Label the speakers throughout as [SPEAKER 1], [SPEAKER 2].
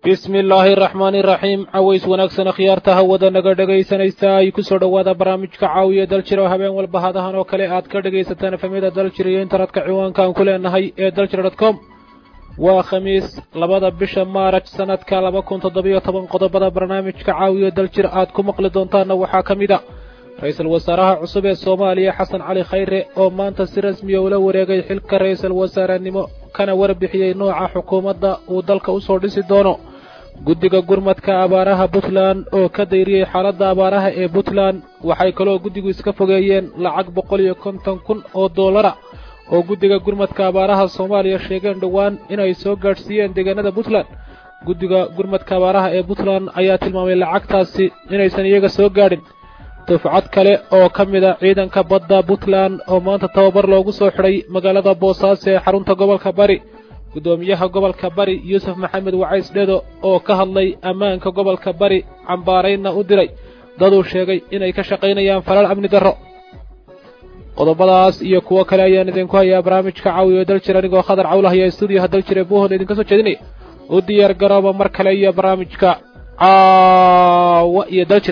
[SPEAKER 1] bismi illaahi araxmaani iraxiim caways wanaagsan akhyaarta hawada naga dhegaysanaysa ay ku soo dhowaada barnaamijka caawiya daljir oo habeen walba hadahan oo kale aad ka dhegaysataan efamyada daljir iyo internetka ciwaanka aan ku leenahay ee daljir dot com waa khamiis labada bisha maaraj sanadka laba kun toddobiyo toban qodobada barnaamijka caawiya daljir aad ku maqli doontaanna waxaa ka mid a ra-iisul wasaaraha cusub ee soomaaliya xasan cali khayre oo maanta si rasmiya ula wareegay xilka ra-iisul wasaarenimo kana warbixiyey nooca xukuumadda uu dalka usoo dhisi doono guddiga gurmadka abaaraha puntland oo ka dayriyey xaaladda abaaraha ee puntland waxay kaloo guddigu iska fogeeyeen lacag boqol iyo konton kun oo doolara oo guddiga gurmadka abaaraha soomaaliya sheegeen dhowaan inay soo gaadhsiiyeen deegaanada puntland guddiga gurmadka abaaraha ee puntland ayaa tilmaamay lacagtaasi inaysan iyaga soo gaadhin dufcad kale oo ka mid a ciidanka badda puntland oo maanta tababar loogu soo xidhay magaalada boosaaso ee xarunta gobolka bari guddoomiyaha gobolka bari yuusuf maxamed wacays dhedo oo ka hadlay ammaanka gobolka bari cambaaraynna u diray daduu sheegay inay ka shaqaynayaan falal amni darro qodobadaas iyo kuwo kale ayaan idinku hayaa barnaamijka caawiyo daljir anigoo khadar cawlah iyo stuudiyaha daljir ee buuhood idinka soo jeedinaya u diyaar garooba mar kale iyo barnaamijka caawa iyo daljir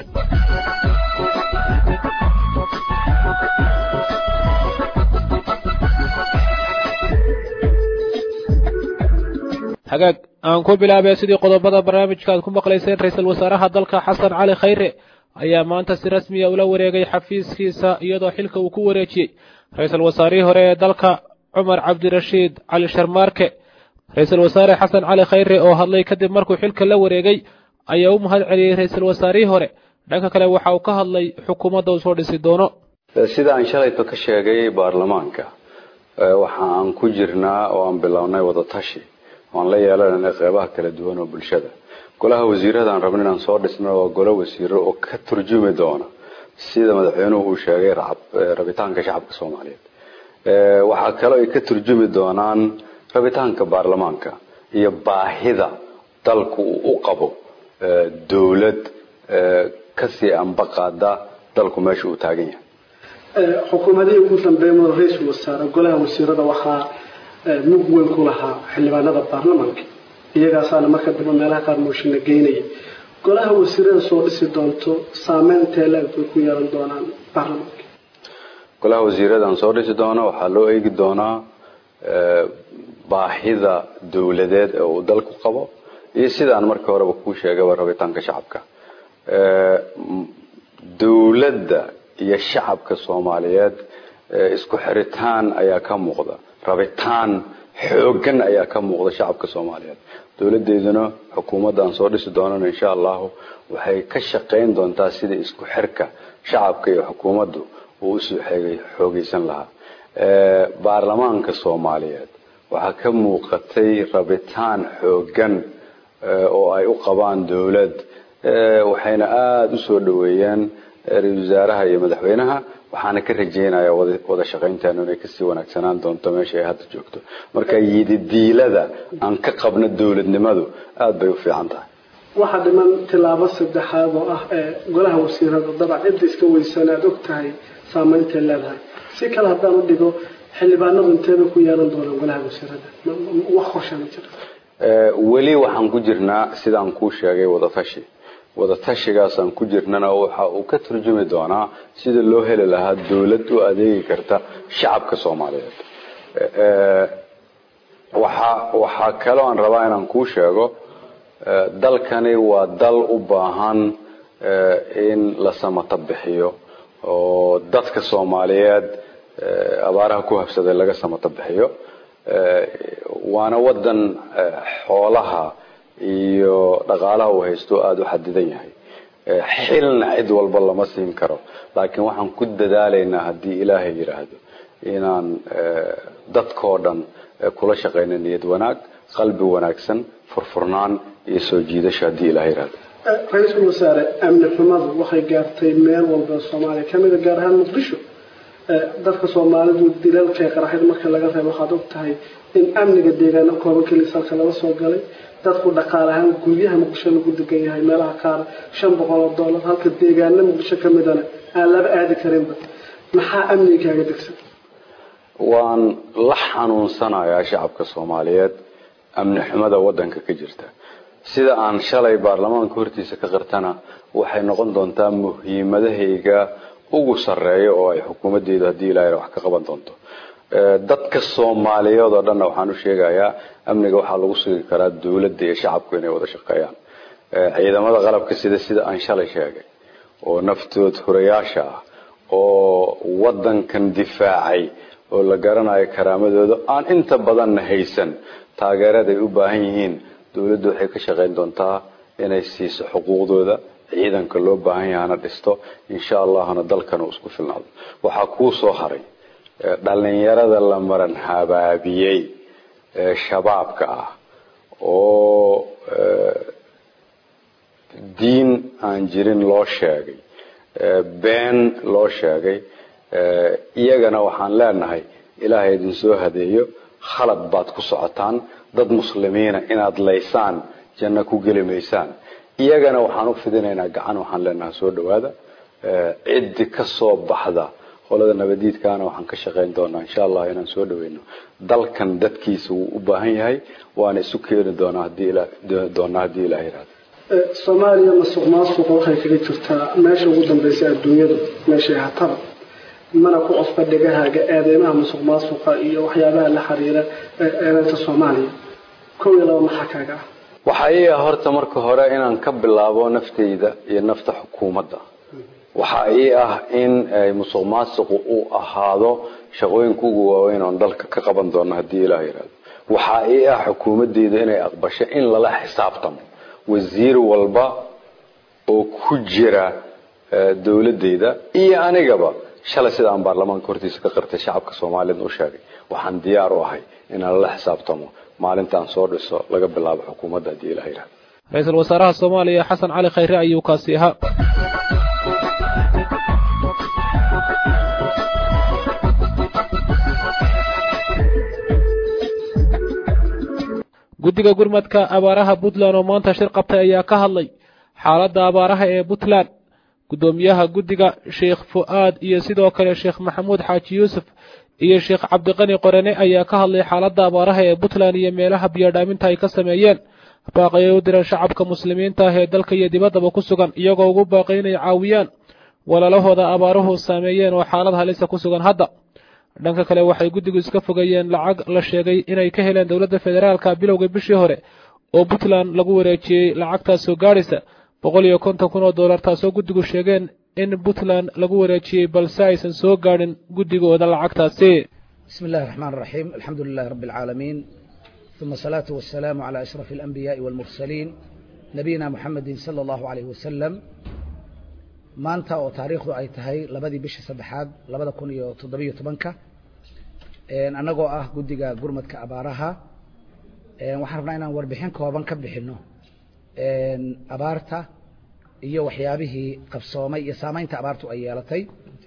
[SPEAKER 1] hagaag aan ku bilaabay sidii qodobada barnaamijka aad ku maqlayseen ra-iisul wasaaraha dalka xasan cali khayre ayaa maanta si rasmiya ula wareegay xafiiskiisa iyadoo xilka uu ku wareejiyey ra-iisul wasaarihii hore ee dalka cumar cabdirashiid cali sharmaarke ra-iisul wasaare xasan cali khayre oo hadlay kadib markuu xilka la wareegay ayaa u mahad celiyey ra-iisul wasaarihii hore dhanka kale waxa uu ka hadlay xukuumadda uu soo dhisi doono
[SPEAKER 2] sida aan shalayto ka sheegay baarlamaanka waxa aan ku jirnaa oo aan bilownay wadatashi waan la yeelanana qeybaha kala duwan oo bulshada golaha wasiirada aan rabno inaan soo dhisno waa golo wasiiro oo ka turjumi doona sida madaxweynuhu uu sheegay rabitaanka shacabka soomaaliyeed waxaa kaloo ay ka turjumi doonaan rabitaanka baarlamaanka iyo baahida dalku uu u qabo dowlad kasii ambaqaada dalku meesha uu taagan yahay
[SPEAKER 3] xukuumadihii ugu dambeeya mada ra-iisul wasaare golaha wasiirada waxaa mug weyn ku lahaa xildhibaanada baarlamaanka iyagaasaana marka dambe meelaha qaar mooshinna geynaya golaha wasiirada soo dhisi doonto saameyn intee leeg bay ku yeelan doonaan baarlamaanka
[SPEAKER 2] golaha wasiirada aan soo dhisi doono waxaa loo eegi doonaa baahida dowladeed ee uu dalku qabo iyo sidaan markii horeba kuu sheegayba rabitaanka shacabka dowladda iyo shacabka soomaaliyeed isku xiritaan ayaa ka muuqda rabitaan xoogan ayaa ka muuqda shacabka soomaaliyeed dowladeeduna xukuumadda aan soo dhisi doonana insha allahu waxay ka shaqayn doontaa sidai isku xirka shacabka iyo xukuumaddu uu usoo xoogeysan lahaa baarlamaanka soomaaliyeed waxaa ka muuqatay rabitaan xoogan oo ay u qabaan dowlad waxayna aada usoo dhaweeyeen ra-isul wasaaraha iyo madaxweynaha waxaana ka rajeynayaa wada shaqaynteenu inay kasii wanaagsanaan doonto meesha ay hadda joogto marka yididiilada aan ka qabno dowladnimadu aada bay u fiican tahay
[SPEAKER 3] waxaa dhiman tilaabo saddexaad oo ah ee golaha wasiirada dabac cidda iska weysan aada og tahay saamayntay leedahay si kale haddaan u dhigo xildhibaanadu inteeba ku yeelan doonaan golaha wasiirada wax qorshaa ma jira
[SPEAKER 2] weli waxaan ku jirnaa sidaan kuu sheegay wadatashi wadatashigaasaan ku jirnana waxa uu ka turjumi doonaa sida loo heli lahaa dowlad u adeegi karta shacabka soomaaliyeed waxaa waxaa kaloo aan rabaa inaan kuu sheego dalkani waa dal u baahan in la samata bixiyo oo dadka soomaaliyeed abaaraha ku habsaday laga samata bixiyo waana wadan xoolaha iyo dhaqaalaha uu haysto aada u xadidan yahay xilna cid walba lama siin karo laakiin waxaan ku dadaalaynaa haddii ilaahay yidhaahdo inaan dadkoo dhan kula shaqayno niyad wanaag qalbi wanaagsan furfurnaan iyo soo jiidasho haddii ilahay yidhaahdo
[SPEAKER 3] ra-iisul wasaare amni xumadu waxay gaartay meel walba soomaaliya kamida gaar ahaan muqdisho dadka soomaalidu dilalkay qaraxid marka laga reebo waxaad og tahay in amniga deegaano kooban keliis halka laga soo galay dadku dhaqaale ahaan guryaha muqdisho lagu degan yahay meelaha qaar shan boqol oo dollar halka deegaano muqdisho ka midana aan laba aadi karinba maxaa amniga kaaga degsan
[SPEAKER 2] waan la xanuunsanayaa shacabka soomaaliyeed amni xumada wadanka ka jirta sida aan shalay baarlamaanka hortiisa ka qirtana waxay noqon doontaa muhiimadahayga ugu sarreeya oo ay xukuumaddeedu haddii ilaahay wax ka qaban doonto dadka soomaaliyeed oo dhanna waxaan u sheegayaa amniga waxaa lagu sugi karaa dowladda iyo shacabku inay wada shaqeeyaan ciidamada qalabka sida sida aan shalay sheegay oo naftood hurayaasha ah oo wadankan difaacay oo la garanayo karaamadooda aan inta badanna haysan taageerada ay u baahan yihiin dowladdu waxay ka shaqayn doontaa inay siiso xuquuqdooda ciidanka loo baahan yahana dhisto insha allahna dalkan uu isku filnaado waxaa kuu soo haray dhalinyarada la maran habaabiyey ee shabaabka ah oo diin aan jirin loo sheegay been loo sheegay iyagana waxaan leenahay ilaahay idin soo hadeeyo khalad baad ku socotaan dad muslimiina inaad laysaan janno ku geli maysaan iyagana waxaan u fidinaynaa gacan waxaan leenahay soo dhawaada ciddi ka soo baxda qolada nabadiidkaana waxaan ka shaqayn doonaa insha allah inaan soo dhaweyno dalkan dadkiisa wuu u baahan yahay waana isu keeni doonaa hadii doonaa haddii ilaah yihahdo
[SPEAKER 3] soomaaliya masuq maasuqa waxay kaga jirtaa meesha ugu dambaysa adduunyadu meeshay hataba mana ku cusba dhegahaaga eedeymaha masuq maasuqa iyo waxyaabaha la xiriira eedeynta soomaaliya kow iyo laba maxaa kaaga ah
[SPEAKER 2] waxaa ii ah horta marka hore inaan ka bilaabo naftayda iyo nafta xukuumadda waxaa ii ah in musuq maasuqu uu ahaado shaqooyinka ugu waaweyn oon dalka ka qaban doono haddii ilaah yihahdo waxaa ii ah xukuumadeyda inay aqbasho in lala xisaabtamo wasiir walba oo ku jira dowladeyda iyo anigaba shalay sida aan baarlamaanka hortiisa ka qirtay shacabka soomaaliyed u sheegay waxaan diyaar u ahay inaan lala xisaabtamo maalintaan soo dhiso laga bilaabo xukuumadda haddii ilaah yihahdo
[SPEAKER 1] ra-iisul wasaaraha soomaaliya xasan cali khayre ayuu kaasi ahaa guddiga gurmadka abaaraha puntland oo maanta shir qabtay ayaa ka hadlay xaaladda abaaraha ee puntland guddoomiyaha guddiga sheekh fu'aad iyo sidoo kale sheekh maxamuud xaaji yuusuf iyo sheekh cabdiqani qorane ayaa ka hadlay xaaladda abaaraha ee puntland iyo meelaha biyodhaaminta ay ka sameeyeen baaqayay u direen shacabka muslimiinta ah ee dalka iyo dibaddaba ku sugan iyagoo ugu baaqay inay caawiyaan walaalahooda abaaruhu saameeyeen oo xaalad halisa ku sugan hadda dhanka kale waxay guddigu iska fogeeyeen lacag la sheegay inay ka heleen dowladda federaalka bilowga bishii hore oo puntland lagu wareejiyey lacagtaas soo gaadhaysa boqol iyo konton kun oo dollar taasoo guddigu sheegeen in puntland lagu wareejiyey balse aysan soo gaadhin guddigooda lacagtaasi
[SPEAKER 4] بسم الله الرحمن الرحيم الحمد لله رب العالمين ثم الصلاة والسلام على أشرف الأنبياء والمرسلين نبينا محمد صلى الله عليه وسلم maanta oo taariikhdu ay tahay labadii bishii saddexaad labada kun iyo toddobiyo tobanka annagoo ah guddiga gurmadka abaaraha waxaan rabnaa inaan warbixin kooban ka bixino abaarta iyo waxyaabihii qabsoomay iyo saameynta abaartu ay yeelatay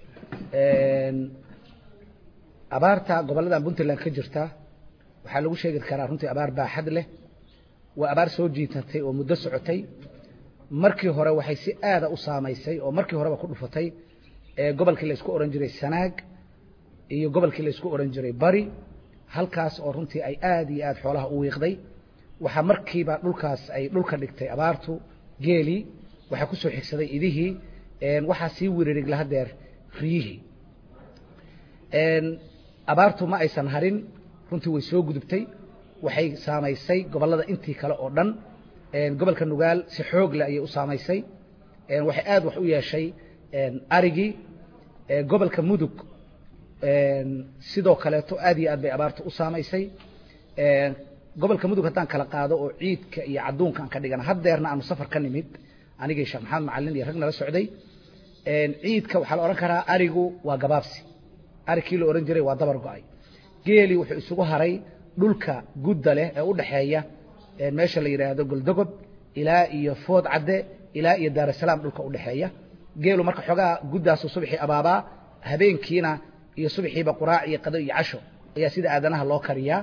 [SPEAKER 4] abaarta gobolladan puntland ka jirta waxaa lagu sheegi karaa runtii abaar baaxad leh waa abaar soo jiitatay oo muddo socotay markii hore waxay si aada u saamaysay oo markii horeba ku dhufatay gobolkii la isku ohan jiray sanaag iyo gobolkii la isku ohan jiray bari halkaas oo runtii ay aada iyo aada xoolaha u wiiqday waxaa markiiba dhulkaas ay dhulka dhigtay abaartu geelii waxaa kusoo xigsaday idihii waxaa sii wiririg lahadeer riyihii abaartu ma aysan harin runtii way soo gudubtay waxay saamaysay gobollada intii kale oo dhan gobolka nugaal si xoog leh ayay u saamaysay waxay aada wax u yeeshay arigii gobolka mudug sidoo kaleeto aad iyo aad bay abaarta u saamaysay gobolka mudug haddaan kala qaado oo ciidka iyo cadduunka aan ka dhigana haddeerna aanu safar ka nimid anigii sheekh maxamed macalin iyo rag nala socday ciidka waxaa la odhan karaa arigu waa gabaabsi arigkii la odhan jiray waa dabar go-ay geelii wuxuu isugu haray dhulka gudda leh ee u dhaxeeya meesha la yidhaahdo goldogob ilaa iyo food cadde ilaa iyo daarasalaam dhulka u dhexeeya geelu marka xoogaa guddaasu subaxii abaabaa habeenkiina iyo subaxiiba quraac iyo qado iyo casho ayaa sida aadanaha loo kariyaa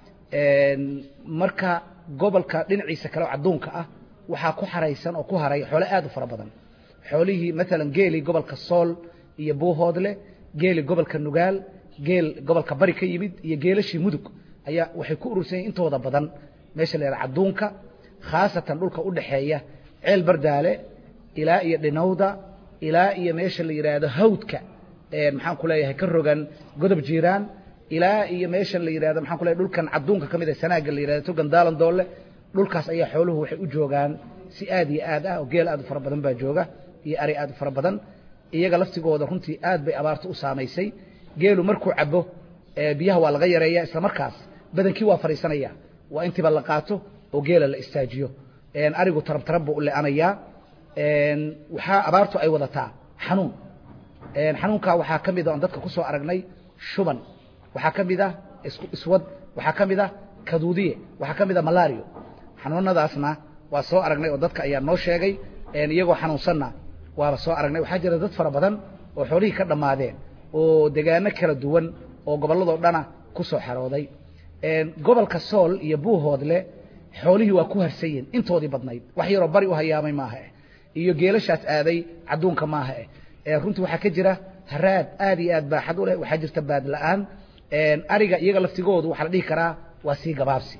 [SPEAKER 4] marka gobolka dhinaciisa kale oo cadduunka ah waxaa ku xaraysan oo ku haray xoolo aad u fara badan xoolihii maalan geelii gobolka sool iyo buuhoodle geeli gobolka nugaal geel gobolka bari ka yimid iyo geelashii mudug ayaa waxay ku urursan yihin intooda badan meesha la yidhaha cadduunka khaasatan dhulka u dhaxeeya ceel bardaale ilaa iyo dhinowda ilaa iyo meesha la yidhaahdo hawdka maxaan ku leeyahay ka rogan godob jiiraan ilaa iyo meesha la yidhahdo maxaan ku leeyahay dhulkan cadduunka ka mid ah sanaaga la yidhahdo togan daalan doolle dhulkaas ayaa xooluhu waxay u joogaan si aad iyo aad ah oo geel aad u fara badan baa jooga iyo ari aad u fara badan iyaga laftigooda runtii aad bay abaarta u saamaysay geelu markuu cabo biyaha waa laga yareeya isla markaas badankii waa fadhiisanaya waa intiiba la qaato oo geela la istaajiyo arigu tarab tarab buu u le-anayaa waxaa abaartu ay wadataa xanuun xanuunkaa waxaa ka mid a oon dadka ku soo aragnay shuban waxaa ka mid ah iswad waxaa ka mid ah kaduudiye waxaa ka mid ah malario xanuunadaasna waa soo aragnay oo dadka ayaa noo sheegay iyagoo xanuunsanna waaba soo aragnay waxaa jira dad fara badan oo xoolihii ka dhammaadeen oo degaano kala duwan oo gobolladoo dhana ku soo xarooday gobolka sool iyo buuhoodle xoolihii waa ku harsan yihin intoodii badnayd wax yaroo bari u hayaamay maaha eh iyo geelashaas aaday cadduunka maaha eh runtii waxaa ka jira haraad aad iyo aad baaxad u leh waxaa jirta baad la-aan ariga iyaga laftigoodu waxaa la dhihi karaa waa sii gabaabsi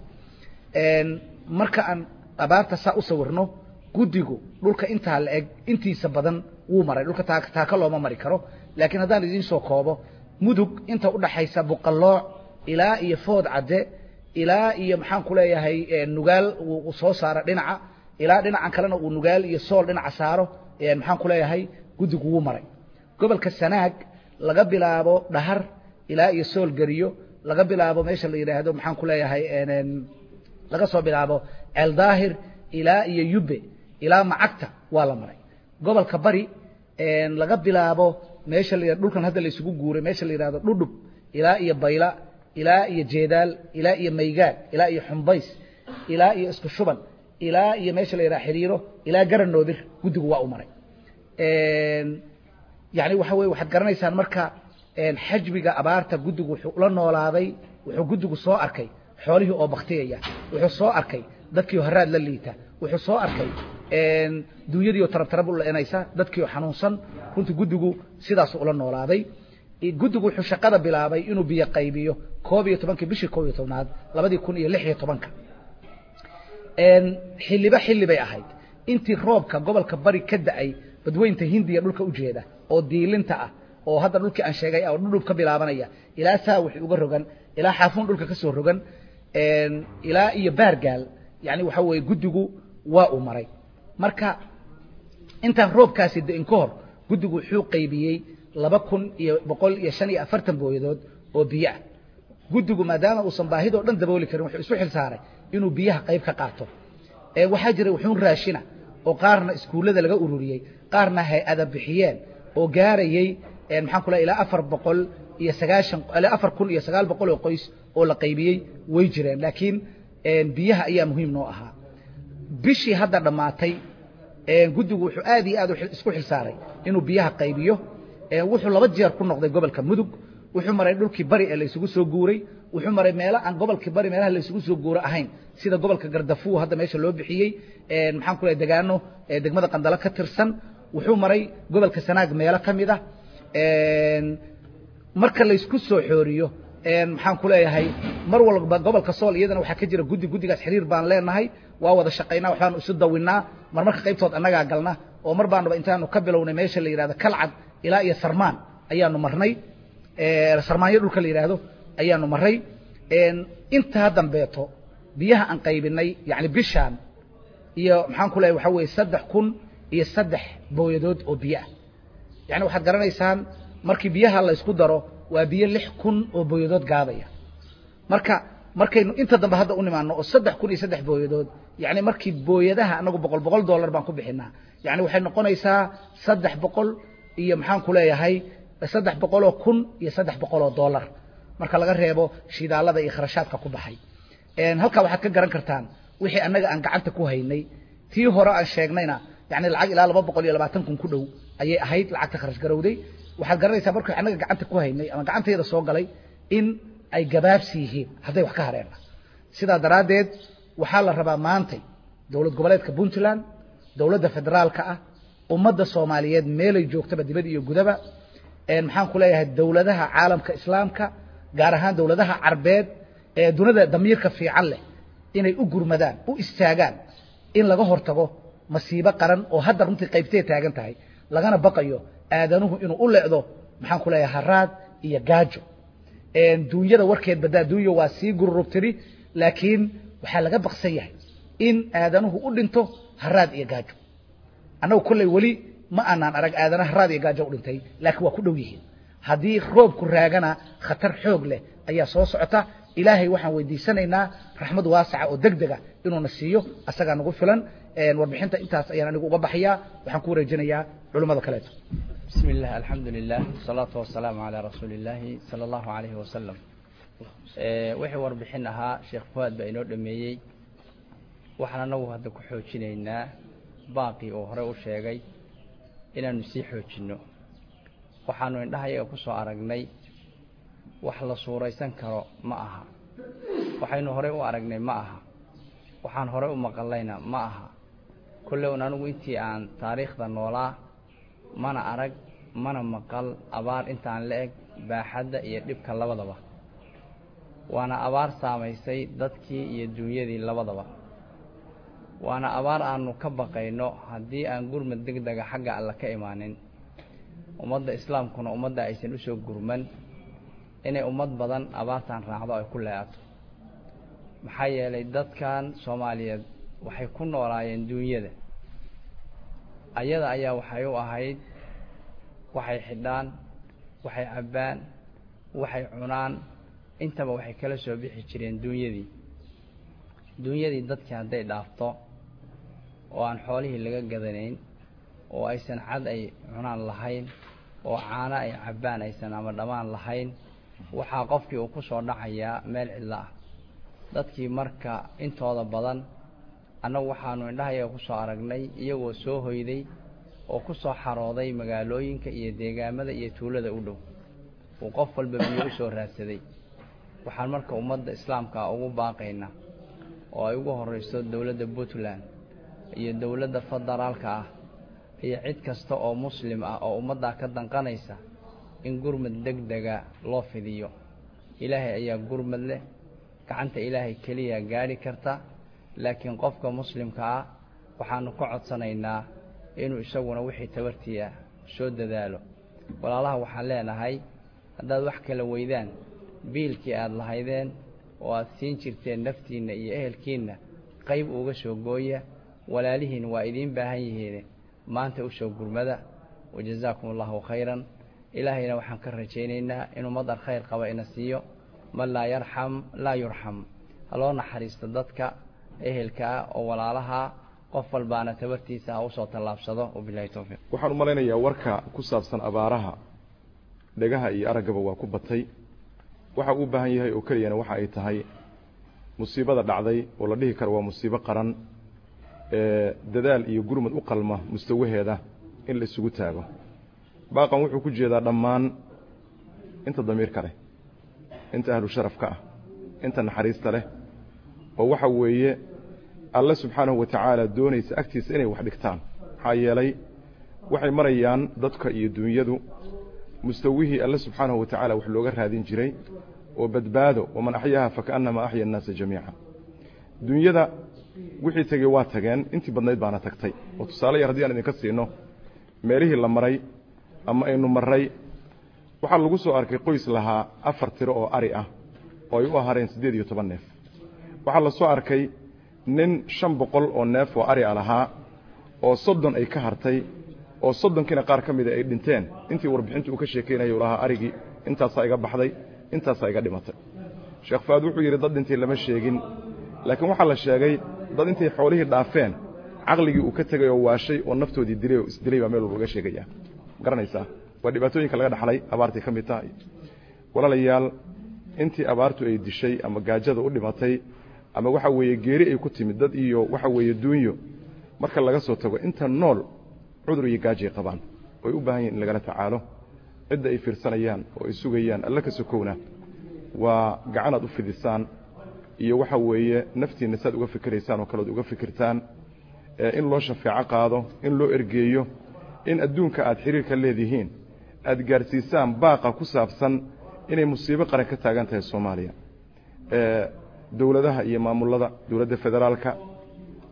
[SPEAKER 4] marka aan abaarta saa u sawirno guddigu dhulka intaa la eg intiisa badan wuu maray dhulka taaka looma mari karo laakiin haddaan idiin soo koobo mudug inta udhaxaysa buqallooc ilaa iyo food cadde ilaa iyo maxaan ku leeyahay nugaal uu soo saaro dhinaca ilaa dhinacan kalena uu nugaal iyo sool dhinaca saaro maxaan ku leeyahay guddigu wuu maray gobolka sanaag laga bilaabo dhahar ilaa iyo sool geriyo laga bilaabo meesha la yidhaahdo maxaan ku leeyahay laga soo bilaabo ceeldaahir ilaa iyo yubbe ilaa macagta waa la maray gobolka bari laga bilaabo meesha la dhulkan hadda la isugu guuray meesha la yidhahdo dhudhub ilaa iyo bayla ilaa iyo jeedaal ilaa iyo maygaad ilaa iyo xumbays ilaa iyo isku shuban ilaa iyo meesha la yidhaha xiriiro ilaa garanoodir guddigu waa u maray yani waxa weye waxaad garanaysaan marka xajmiga abaarta guddigu wuxuu ula noolaaday wuxuu guddigu soo arkay xoolihii oo baktiyaya wuxuu soo arkay dadkii oo haraad la liita wuxuu soo arkay duunyadii oo tarab tarab u leenaysa dadkii oo xanuunsan runtii guddigu sidaasuu ula noolaaday guddigu wuxuu shaqada bilaabay inuu biyo qaybiyo koob iyo tobankii bishii koob iyo tobnaad labadii kun iyo lix iyo tobanka xilliba xilli bay ahayd intii roobka gobolka bari ka da-ay badweynta hindiya dhulka ujeeda oo diilinta ah oo hadda dhulkii aan sheegay oo dhudhub ka bilaabanaya ilaa saa wixii uga rogan ilaa xaafuun dhulka ka soo rogan ilaa iyo baargaal yani waxa weeye guddigu waa uu maray marka intaan roobkaasi da-in ka hor guddigu wuxuu qaybiyey laba kun iyo boqol iyo shan iyo afartan booyadood oo biyo ah guddigu maadaama uusan baahidoo dhan dabooli karin wuxuu isu xil saaray inuu biyaha qayb ka qaato waxaa jira wuxuun raashina oo qaarna iskuullada laga ururiyey qaarna hay-ada bixiyeen oo gaarayey maxaan ku lehay ilaa afar boqol iyo sagaashan ilaa afar kun iyo sagaal boqol oo qoys oo la qaybiyey way jireen laakiin biyaha ayaa muhiim noo ahaa bishii hadda dhammaatay guddigu wuxuu aad iyo aad isku xil saaray inuu biyaha qaybiyo wuxuu laba jeer ku noqday gobolka mudug wuxuu maray dhulkii bari ee laysugu soo guuray wuxuu maray meelo aan gobolkii bari meelaha laysugu soo guuro ahayn sida gobolka gardafuw hadda meesha loo bixiyey maxaan ku lehay degaano degmada qandalo ka tirsan wuxuu maray gobolka sanaag meelo ka mid ah marka laysku soo xooriyo maxaan ku leeyahay mar walba gobolka sool iyadana waxaa ka jira guddi guddigaas xiriir baan leenahay waa wada shaqaynaa waxbaanu isu dawinnaa marmarka qaybtood annagaa galna oo mar baanuba intaanu ka bilownay meesha la yidhahdo kalcad ilaa iyo sarmaan ayaanu marnay sarmaanyo dhulka la yidhaahdo ayaanu maray intaa dambeeto biyaha aan qaybinay yani bishaan iyo maxaan ku leeyahay waxaa weeye saddex kun iyo saddex booyadood oo biyo ah yani waxaad garanaysaan markii biyaha laysku daro waa biyo lix kun oo booyadood gaadaya marka markaynu inta dambe hadda u nimaano oo saddex kun iyo saddex booyadood yani markii booyadaha anagu boqol boqol dollar baan ku bixinaa yani waxay noqonaysaa saddex boqol iyo maxaan ku leeyahay saddex boqoloo kun iyo saddex boqoloo dollar marka laga reebo shidaalada iyo kharashaadka ku baxay halkaa waxaad ka garan kartaan wixii annaga aan gacanta ku haynay tii hore aan sheegnayna yani lacag ilaa laba boqol iyo labaatan kun ku dhow ayay ahayd lacagta kharash garowday waxaad garanaysaa markii annaga gacanta ku haynay ama gacantayda soo galay in ay gabaabsi yihiin hadday wax ka hareenna sidaa daraaddeed waxaa la rabaa maantay dowlad goboleedka puntland dowladda federaalka ah ummadda soomaaliyeed meelay joogtaba dibad iyo gudaba maxaan ku leeyahay dowladaha caalamka islaamka gaar ahaan dowladaha carbeed ee dunida damiirka fiican leh inay u gurmadaan u istaagaan in laga hortago masiibo qaran oo hadda runtii qaybtee taagan tahay lagana baqayo aadanuhu inuu u leecdo maxaan ku leeyahay haraad iyo gaajo duunyada warkeed badaa duunya waa sii gururubtiri laakiin waxaa laga baqsan yahay in aadanuhu u dhinto haraad iyo gaajo annagu kolley weli ma aanaan arag aadana haraad iyo gaajo u dhintay laakiin waa ku dhow yihiin haddii roobku raagana khatar xoog leh ayaa soo socota ilaahay waxaan weydiisanaynaa raxmad waasaca oo deg dega inuuna siiyo asagaa nagu filan warbixinta intaas ayaan anigu uga baxayaa waxaan ku wareejinayaa culimmada kaleeto
[SPEAKER 5] بسم الله الحمد لله والصلاة والسلام على رسول الله صلى الله عليه وسلم wixii warbixin ahaa sheekh fuhaad baa inoo dhameeyey waxaan anagu hadda ku xoojinaynaa baaqii uu hore u sheegay inaanu sii xoojinno waxaanu indhahayaga ku soo aragnay wax la suuraysan karo ma aha waxaynu horey u aragnay ma aha waxaan horey u maqallayna ma aha kolle un anigu intii aan taariikhda noolaa mana arag mana maqal abaar intaan la eg baaxadda iyo dhibka labadaba waana abaar saamaysay dadkii iyo duunyadii labadaba waana abaar aanu ka baqayno haddii aan gurmad deg dega xagga alla ka imaanin ummadda islaamkuna ummadda aysan u soo gurman inay ummad badan abaartan raacdo ay ku leeato maxaa yeelay dadkan soomaaliyeed waxay ku noolaayeen duunyada ayada ayaa waxay u ahayd waxay xidhaan waxay cabbaan waxay cunaan intaba waxay kala soo bixi jireen duunyadii duunyadii dadkii hadday dhaafto oo aan xoolihii laga gadanayn oo aysan cad ay cunaan lahayn oo caano ay cabbaan aysan ama dhammaan lahayn waxaa qofkii uu ku soo dhacayaa meel cidlo ah dadkii marka intooda badan annagu waxaanu indhahayaga ku soo aragnay iyagoo soo hoyday oo ku soo xarooday magaalooyinka iyo deegaamada iyo tuulada u dhow uu qof walba biyo u soo raadsaday waxaan marka ummadda islaamka ah ugu baaqaynaa oo ay ugu horrayso dowladda puntland iyo dowladda federaalka ah iyo cid kasta oo muslim ah oo ummaddaa ka danqanaysa in gurmad deg dega loo fidiyo ilaahay ayaa gurmad leh gacanta ilaahay keliya gaadhi karta laakiin qofka muslimka ah waxaanu ka codsanaynaa inuu isaguna wixii tabartii ah soo dadaalo walaalaha waxaan leenahay haddaad wax kala weydaan biilkii aada lahaydeen oo aada siin jirteen naftiinna iyo ehelkiinna qayb uga soo gooya walaalihiin waa idiin baahan yihiin maanta u soo gurmada wajazaakum allahu khayran ilaahayna waxaan ka rajaynaynaa inuu madar khayr qaba ina siiyo man laa yarxam laa yurxam haloo naxariisto dadka ehelka ah oo walaalaha qof walbaana tabartiisa ha usoo tallaabsado wabilahi towfiiq
[SPEAKER 6] waxaan u malaynayaa warka ku saabsan abaaraha dhegaha iyo araggaba waa ku batay waxa uu u baahan yahay oo keliyana waxa ay tahay musiibada dhacday oo la dhihi karo waa musiibo qaran ee dadaal iyo gurmad u qalma mustawaheeda in la isugu taago baaqan wuxuu ku jeedaa dhammaan inta damiirka leh inta ahlu sharafka ah inta naxariista leh oo waxa weeye alle subxaanahu wa tacaala doonaysa agtiisa inay wax dhigtaan maxaa yeelay waxay marayaan dadka iyo duunyadu mustawihii alle subxaanahu wa tacaala wax looga raadin jiray oo badbaado waman axyaaha fakaannamaa axya annaasa jamiica duunyada wixii tegey waa tageen intii badnayd baana tagtay oo tusaale yar haddii aan idinka siino meelihii la maray ama aynu marray waxaa lagu soo arkay qoys lahaa afar tiro oo ari ah oo ay u ahareen siddeed iyo toban neef waxaa la soo arkay nin shan boqol oo neef oo ari a lahaa oo soddon ay ka hartay oo soddonkiina qaar ka mida ay dhinteen intii warbixintu uu ka sheekaynaya u lahaa arigii intaasaa iga baxday intaasaa iga dhimatay sheekh faad wuxuu yidhi dad dhintay lama sheegin laakiin waxaa la sheegay dad intay xoolihii dhaafeen caqligii uu ka tegay oo waashay oo naftoodii dilay oo isdilay baa meel walbaga sheegaya garanaysaa waa dhibaatooyinka laga dhaxlay abaartay ka mid tahay walaalayaal intii abaartu ay dishay ama gaajada u dhimatay ama waxa weeye geeri ay ku timid dad iyo waxa weeye duunyo marka laga soo tago inta nool cudur iyo gaajay qabaan oy u baahan yihin in lagala tacaalo cidda ay fiirsanayaan oo ay sugayaan alla ka sokowna waa gacanaad u fidisaan iyo waxa weeye naftiinna saad uga fikiraysaan oo kaleod uga fikirtaan in loo shafeeco qaado in loo ergeeyo in adduunka aad xiriirka leedihiin aad gaadhsiisaan baaqa ku saabsan inay musiibo qaran ka taagan tahay soomaaliya dowladaha iyo maamulada dowladda federaalka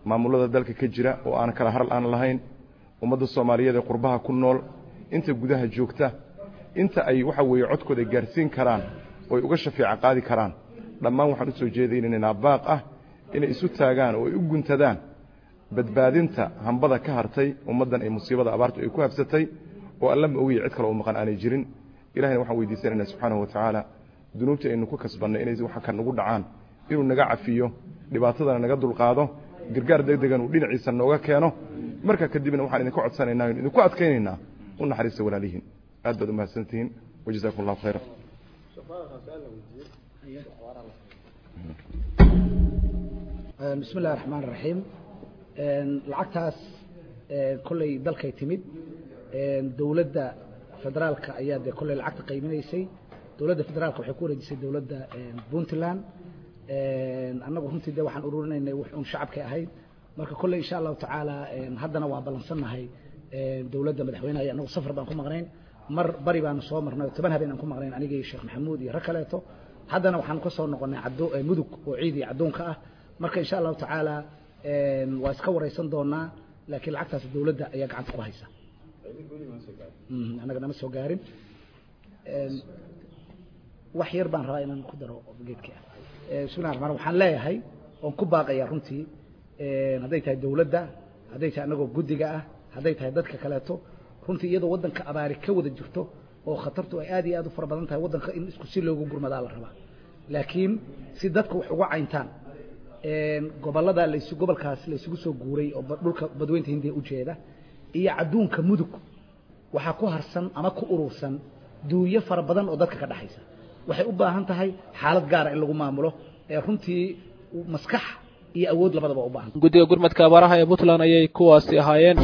[SPEAKER 6] maamulada dalka ka jira oo aan kala haral aan lahayn ummadda soomaaliyeed ee qurbaha ku nool inta gudaha joogta inta ay waxa weeye codkooda gaarsiin karaan oo ay uga shafeeca qaadi karaan dhammaan waxaan u soo jeedaynaynaa baaq ah inay isu taagaan oo ay u guntadaan badbaadinta hambada ka hartay ummaddan ay musiibada abaartu ay ku habsatay oo alla ma ogiya cid kale oo maqan aanay jirin ilahayna waxaan weydiisanaynaa subxaanahu wa tacaala dunuubta aynu ku kasbannay inay waxa ka nagu dhacaan inuu naga cafiyo dhibaatadana naga dulqaado gargaar deg degan uu dhinaciisa nooga keeno markaa kadibna waxaan idinka codsanaynaa inu idinku adkaynaynaa u naxariista walaalihiin aad baad u mahadsantihiin wajazaakum allahu khayra
[SPEAKER 4] bismi illahi raxmaan raxiim lacagtaas kolley dalkay timid dowladda federaalka ayaa dee kolley lacagta qayminaysay dowladda federaalka waxay ku wareejisay dowladda puntland annagu runtii de waxaan ururinaynay wax uun shacabkay ahayd marka kolley insha allahu tacaala haddana waa ballansannahay dowladda madaxweynaha annagu safar baan ku maqnayn mar bari baanu soo marnay oo toban habeen aan ku maqnayn aniga iyo sheekh maxamuud iyo rag kaleeto haddana waxaan ka soo noqonnay caddo mudug oo ciid iyo caddoonka ah marka insha allahu tacaala waa iska waraysan doonaa laakiin lacagtaas dowladda ayaa gacanta ku haysa annaga nama soo gaarin wax yar baan rabaa inaan ku daro geedka bismillahi raxmaan waxaan leeyahay oon ku baaqaya runtii hadday tahay dowladda hadday tahay annagoo guddiga ah hadday tahay dadka kaleeto runtii iyadoo waddanka abaari ka wada jirto oo khatartu ay aad iyo aad u fara badan tahay waddanka in isku si loogu gurmadaa la rabaa laakiin si dadka wax uga cayntaan gobolada las gobolkaas laysugu soo guuray oo dhulka badweynta hindiya ujeeda iyo cadduunka mudug waxaa ku harsan ama ku urursan duunyo fara badan oo dadka ka dhexaysa waxay u baahan tahay xaalad gaara in lagu maamulo ee runtii maskax iyo awood labadaba u baahan
[SPEAKER 1] guddiga gurmadka abaaraha ee puntland ayay kuwaasi ahaayeen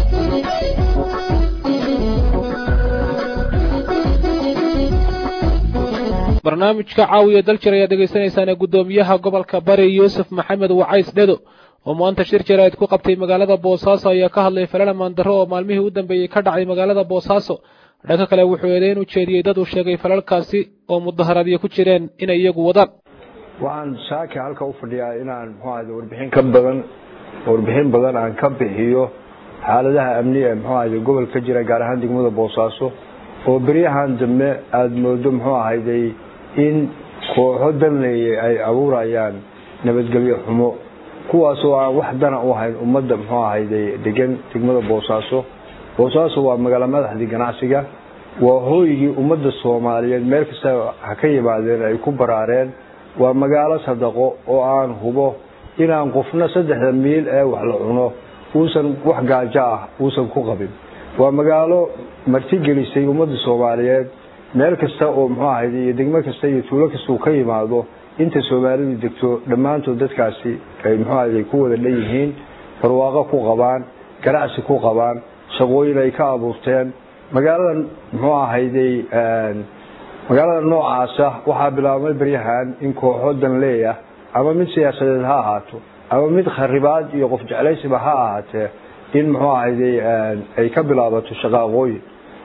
[SPEAKER 1] barnaamijka caawiya daljir ayaad dhegaysanaysaane guddoomiyaha gobolka bari yuusuf maxamed wacays dhedo oo maanta shir jaraa'id ku qabtay magaalada boosaaso ayaa ka hadlay falala maandarro oo maalmihii u dambeeyey ka dhacay magaalada boosaaso dhanka kale wuxuu eedeyn u jeediyey dad uu sheegay falalkaasi oo mudaharaadyo ku jireen inay iyagu wadaan
[SPEAKER 7] waxaan saaki halka u fadhiyaa inaan muxuu ahayde warbixin ka badan warbixin badan aan ka bixiyo xaaladaha amni ee muxuu ahayde gobol ka jira gaar ahaan degmada boosaaso oo beryahan dambe aada moodo muxuu ahayday in kooxo danleeye ay abuurayaan nabadgelyo xumo kuwaasoo aan wax dana u ahayn ummadda muxuu ahayday degan degmada boosaaso boosaaso waa magaalo madaxdii ganacsiga waa hooygii ummadda soomaaliyeed meel kasta ha ka yimaadeen ay ku baraareen waa magaalo sadaqo oo aan hubo inaan qofna saddexda miil ee wax la cuno uusan wax gaajo ah uusan ku qabin waa magaalo martigelisay ummadda soomaaliyeed meel kasta oo muxuu ahayd iyo degmo kasta iyo tuulo kasta uu ka yimaado inta soomaalidu degto dhammaantood dadkaasi ay muxuu ahayd ku wada dhan yihiin barwaaqo ku qabaan ganacsi ku qabaan shaqooyin ay ka abuurteen magaaladan muxuu ahayday magaalada noocaasa waxaa bilaabmay beryahan in kooxo danleeyah ama mid siyaasadeed ha ahaato ama mid kharibaad iyo qof jeclaysiba ha ahaatee in muxuu ahayday ay ka bilaabato shaqaaqooyin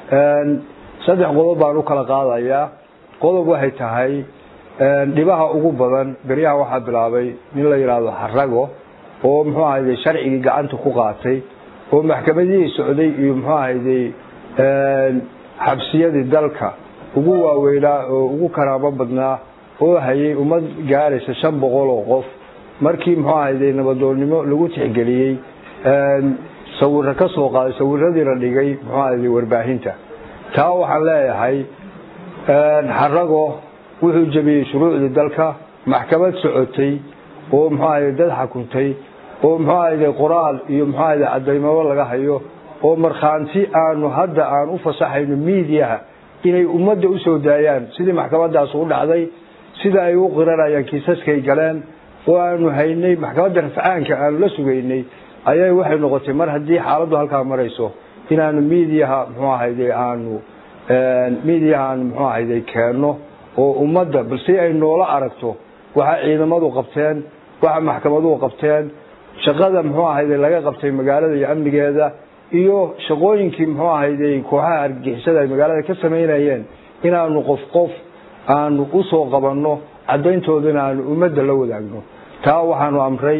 [SPEAKER 7] saddex qodob baan u kala qaadayaa qodob waxay tahay dhibaha ugu badan beryaha waxaa bilaabay nin la yidhaahdo xarago oo muxuu ahayday sharcigii gacanta ku qaatay oo maxkamadihii socday iyo muxuu ahayday xabsiyadii dalka ugu waaweynaa oo ugu karaamo badnaa oo hayay ummad gaaraysa shan boqol oo qof markii muxuu ahayday nabadoonnimo lagu tixgeliyey sawiro ka soo qaaday sawiradii la dhigay muxuu ahayday warbaahinta taa waxaan leeyahay xarago wuxuu jebiyey shuruucdii dalka maxkamad socotay oo muxuu ahayday dad xakuntay oo muxuu ahayday qoraal iyo muxuu ahayday cadaymabo laga hayo oo markhaanti aanu hadda aan u fasaxayno miidiyaha inay ummadda u soo daayaan sidii maxkamadaas u dhacday sida ay u qiranayaan kiisaskay galeen oo aanu haynay maxkamadda rafcaanka aanu la sugaynay ayay waxay noqotay mar haddii xaaladdu halkaa marayso inaanu miidiyaha muxuu ahayday aanu miidiyaha aanu muxuu ahayday keenno oo ummadda bal si ay noola aragto waxa ciidamadu qabteen waxa maxkamaduhu qabteen shaqada muxuu ahayday laga qabtay magaalada iyo amnigeeda iyo shaqooyinkii muxuu ahayday kooxaha argagixisada ay magaalada ka samaynayeen inaanu qof qof aanu usoo qabanno caddayntoodana aanu ummadda la wadaagno taa waxaanu amray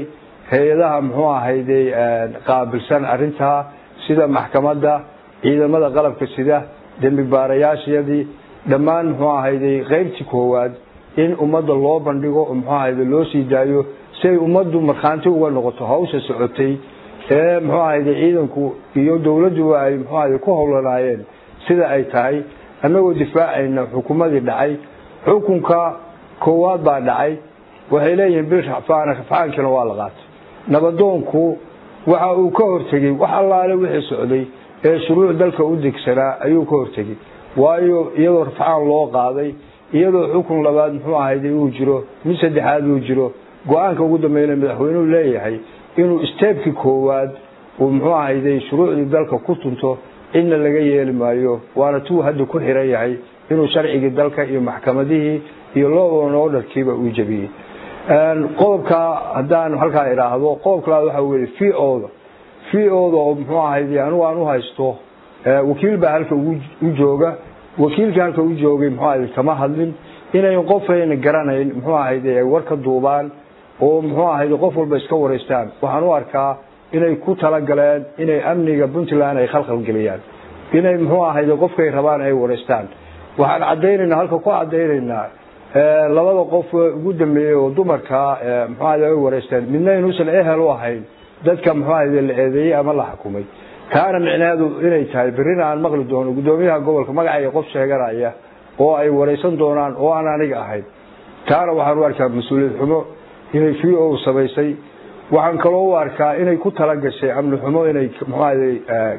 [SPEAKER 7] hay-adaha muxuu ahayday qaabilsan arrintaa sida maxkamadda ciidamada qalabka sida dembi baarayaashayadii dhammaan muxuu ahayday qaybtii koowaad in ummadda loo bandhigo oo muxuu ahayday loo sii daayo si ay ummaddu markhaanti uga noqoto hawsha socotay ee muxuu ahayday ciidanku iyo dowladduba ay muxuu ahayday ku howlanaayeen sida ay tahay annagoo difaacayna xukumadii dhacay xukunka koowaad baa dhacay waxay leeyihiin bil rafaan rafcaankina waa la qaatay nabadoonku waxa uu ka hortegey wax allaale wixii socday ee shuruuc dalka u degsanaa ayuu ka hortegey waayo iyadoo rafcaan loo qaaday iyadoo xukun labaad muxuu ahayday uu jiro mid saddexaad uu jiro go-aanka ugu dambeeyna madaxweynuhu leeyahay inuu steebkii koowaad uu muxuu ahayday shuruucdii dalka ku tunto cidna laga yeeli maayo waana tuu hadda ku xiran yahay inuu sharcigii dalka iyo maxkamadihii iyo looban orderkiiba uu jebiyey qodobka haddaan halkaa idhaahdo qodobka labaad waxa weye v oda v oda oo muxuu ahayday anigu aan u haysto wakiil baa halka u jooga wakiilkii halka u joogay muxuu ahayday kama hadlin inayn qofayna garanayn muxuu ahayday ay war ka duubaan oo muxuu ahayday qof walba iska wareystaan waxaan u arkaa inay ku talagaleen inay amniga puntland ay khalkhal geliyaan inay muxuu ahayday qofkay rabaan ay wareystaan waxaan cadaynaynaa halka ku cadaynaynaa labada qof ugu dambeeyey oo dumarka muxuu ahayday ay wareysteen midna inuusan ehel u ahayn dadka muxuu ahayday la eedeeyey ama la xukumay taana micnaheedu inay tahay berrina aan maqli doono guddoomiyaha gobolka magacayga qof sheeganaya oo ay wareysan doonaan oo aan aniga ahayn taana waxaan u arkaa mas-uuliyad xumo inay v o samaysay waxaan kaloo u arkaa inay ku talagashay amni xumo inay muxuu ahayday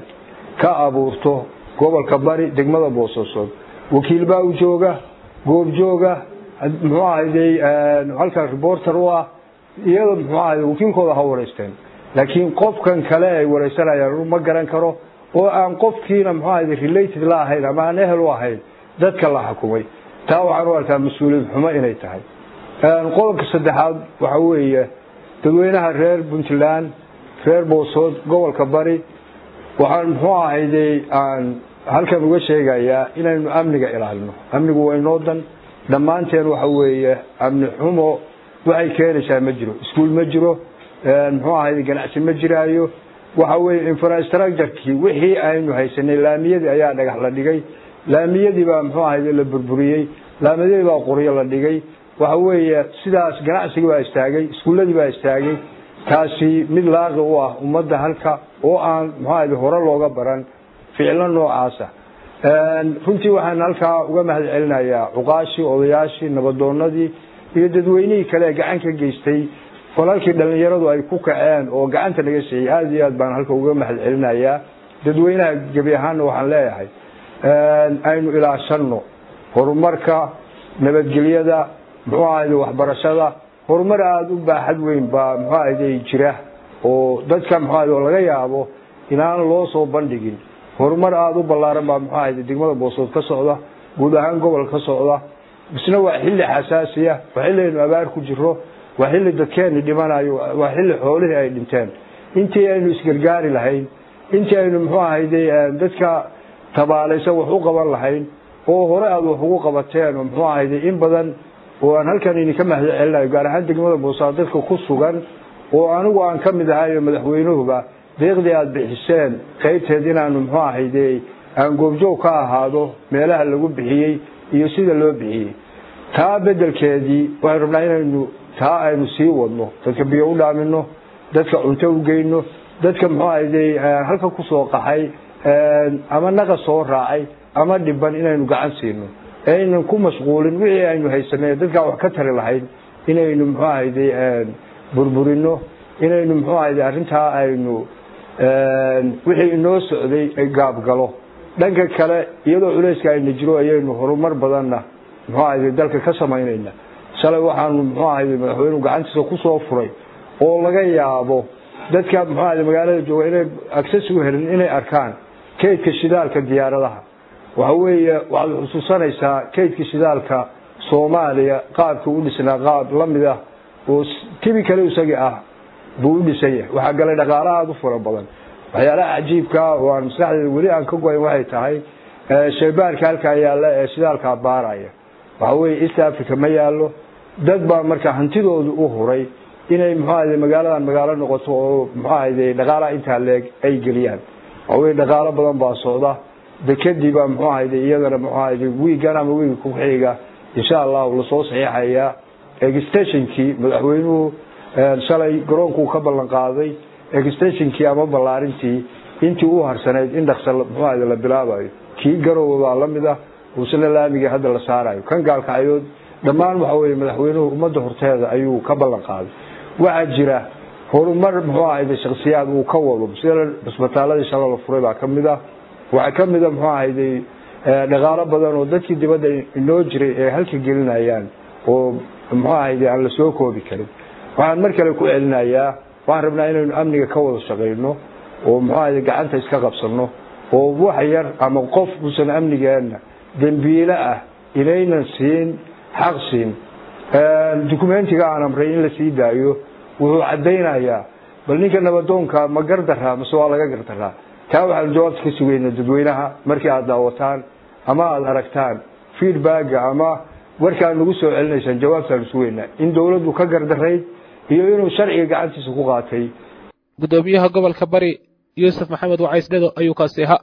[SPEAKER 7] ka abuurto gobolka bari degmada boosaasood wakiil baa u jooga goobjooga muxuu ahayday halkan reporter u ah iyada muxuu ahayday wakiilkooda ha wareysteen laakiin qofkan kale ay wareysanayaan ma garan karo oo aan qofkiina muxuu ahayday related la ahayn ama aan ehel u ahayn dadka la xukumay taa waxaan u arkaa mas-uuliyad xumo inay tahay qodobka saddexaad waxa weeye dadweynaha reer puntland reer boosood gobolka bari waxaan muxuu ahayday aan halkan uga sheegayaa inaynu amniga ilaalino amnigu waa inoo dan dhammaanteen waxa weeye amni xumo waxay keenaysaa ma jiro iskuol ma jiro muxuu ahayday ganacsi ma jiraayo waxa weeye infrastructurekii wixii aynu haysanay laamiyadii ayaa dhagax la dhigay laamiyadii baa muxuu ahayday la burburiyey laamiyadii baa qoryo la dhigay waxa weeye sidaas ganacsigii baa istaagay iskuulladii baa istaagay taasi mid laaqi u ah ummadda halka oo aan muxuu ahayday hore looga baran ficilo noocaasa runtii waxaan halkaa uga mahad celinayaa cuqaashii odayaashii nabadoonadii iyo dadweynihii kale ee gacan ka geystay falalkii dhalinyaradu ay ku kaceen oo gacanta naga siiyey aada iyo aad baan halka uga mahad celinayaa dadweynaha gebi ahaanna waxaan leeyahay aynu ilaashano horumarka nabadgelyada muxuu ahayday waxbarashada horumar aada u baaxad weyn baa muxuu ahayday jira oo dadka muxuu ahayday oo laga yaabo inaan loo soo bandhigin horumar aada u ballaaran baa muxuu ahayday degmada boosood ka socda guud ahaan gobol ka socda isna waa xilli xasaasiya waa xilli aynu abaar ku jiro waa xilli dadkeeni dhimanayo waa xilli xoolihii ay dhinteen intii aynu isgargaari lahayn intii aynu muxuu ahayday dadka tabaalaysan wax u qaban lahayn oo hore aada wax ugu qabateen oo muxuu ahayday in badan oo aan halkan idinka mahad celinayo gaar ahaan degmada boosaad dadka ku sugan oo anigu aan ka mid ahayo madaxweynuhuba deeqdii aada bixiseen qaybteed inaanu muxuu ahayday aan goobjoog ka ahaado meelaha lagu bixiyey iyo sida loo bixiyey taa bedelkeedii waxaynu rabnaa inaynu taa aynu sii wadno dadka biyo u dhaamino dadka cunto u geyno dadka muxuu ahayday halka kusoo qaxay ama naqa soo raacay ama dhiban inaynu gacan siino aynan ku mashquulin wixii aynu haysanay dadkaa wax ka tari lahayn inaynu muxuu ahayday burburino inaynu muxuu ahayday arrintaa aynu wixii inoo socday ay gaabgalo dhanka kale iyadoo culayska ayna jiro ayaynu horumar badanna muxuu ahayday dalka ka samaynayna shalay waxaanu muxuu ahayday madaxweynuhu gacantiisa kusoo furay oo laga yaabo dadka muxuu ahayday magaalada jooga inay access u helin inay arkaan kaydka shidaalka diyaaradaha waxa weeye waxaad xusuusanaysaa kaydka shidaalka soomaaliya qaabka u dhisnaa qaab la mid ah oo tibi kale isagii ah buu u dhisan yahay waxaa galay dhaqaala aada u fara badan waxyaalaha cajiibka oo aan maskaxdeeda weli aan ka goyn waxay tahay shaybaarka halkaa yaalla ee shidaalkaa baaraya waxa weeye east africa ma yaallo dad baa marka hantidoodu u huray inay muxuu ahayde magaaladan magaalo noqoto oo muxuu ahayde dhaqaalaha intaa leeg ay geliyaan waxaweye dhaqaalo badan baa socda dekadiiba muxuu ahayde iyadana muxuu ahayde wiigan ama wiiga ku-xiga insha allahu lasoo saxiixayaa extensionkii madaxweynuhu shalay garoonkuu ka ballan qaaday extensionkii ama ballaarintii intii u harsanayd in dhaqsa muxuu ahayde la bilaabayo kii garoowe baa lamid ah uusana laamiga hadda la saarayo kan gaalkacyood dhammaan waxa weye madaxweynuhu ummadda horteeda ayuu ka ballan qaaday waxaa jira horumar muxuu ahayde shaksiyaad uu ka wado sida cisbitaaladii shala la furay baa kamid ah waxaa kamid a muxuu ahayde dhaqaalo badan oo dadkii dibadda inoo jiray ee halka gelinayaan oo muxuu ahayde aan la soo koobi karin waxaan mar kale ku celinayaa waxaan rabnaa inaynu amniga ka wada shaqayno oo muxuu ahayde gacanta iska qabsano oo wax yar ama qof uusan amnigeena dembiile ah inaynan siin xaq siin documentiga aan amray in la sii daayo wuxuu caddaynayaa bal ninka nabadoonka ma gardaraa mase waa laga gardaraa taa waxaanu jawaabta ka sugaynaa dadweynaha markii aada daawataan ama aada aragtaan feedbacka ama warkaan nagu soo celinaysaan jawaabtaanu sugaynaa in dawladdu ka gardarayd iyo inuu sharciga gacantiisa ku qaatay
[SPEAKER 1] guddoomiyaha gobolka bari yuusuf maxamed wacays dhedo ayuu kaasi ahaa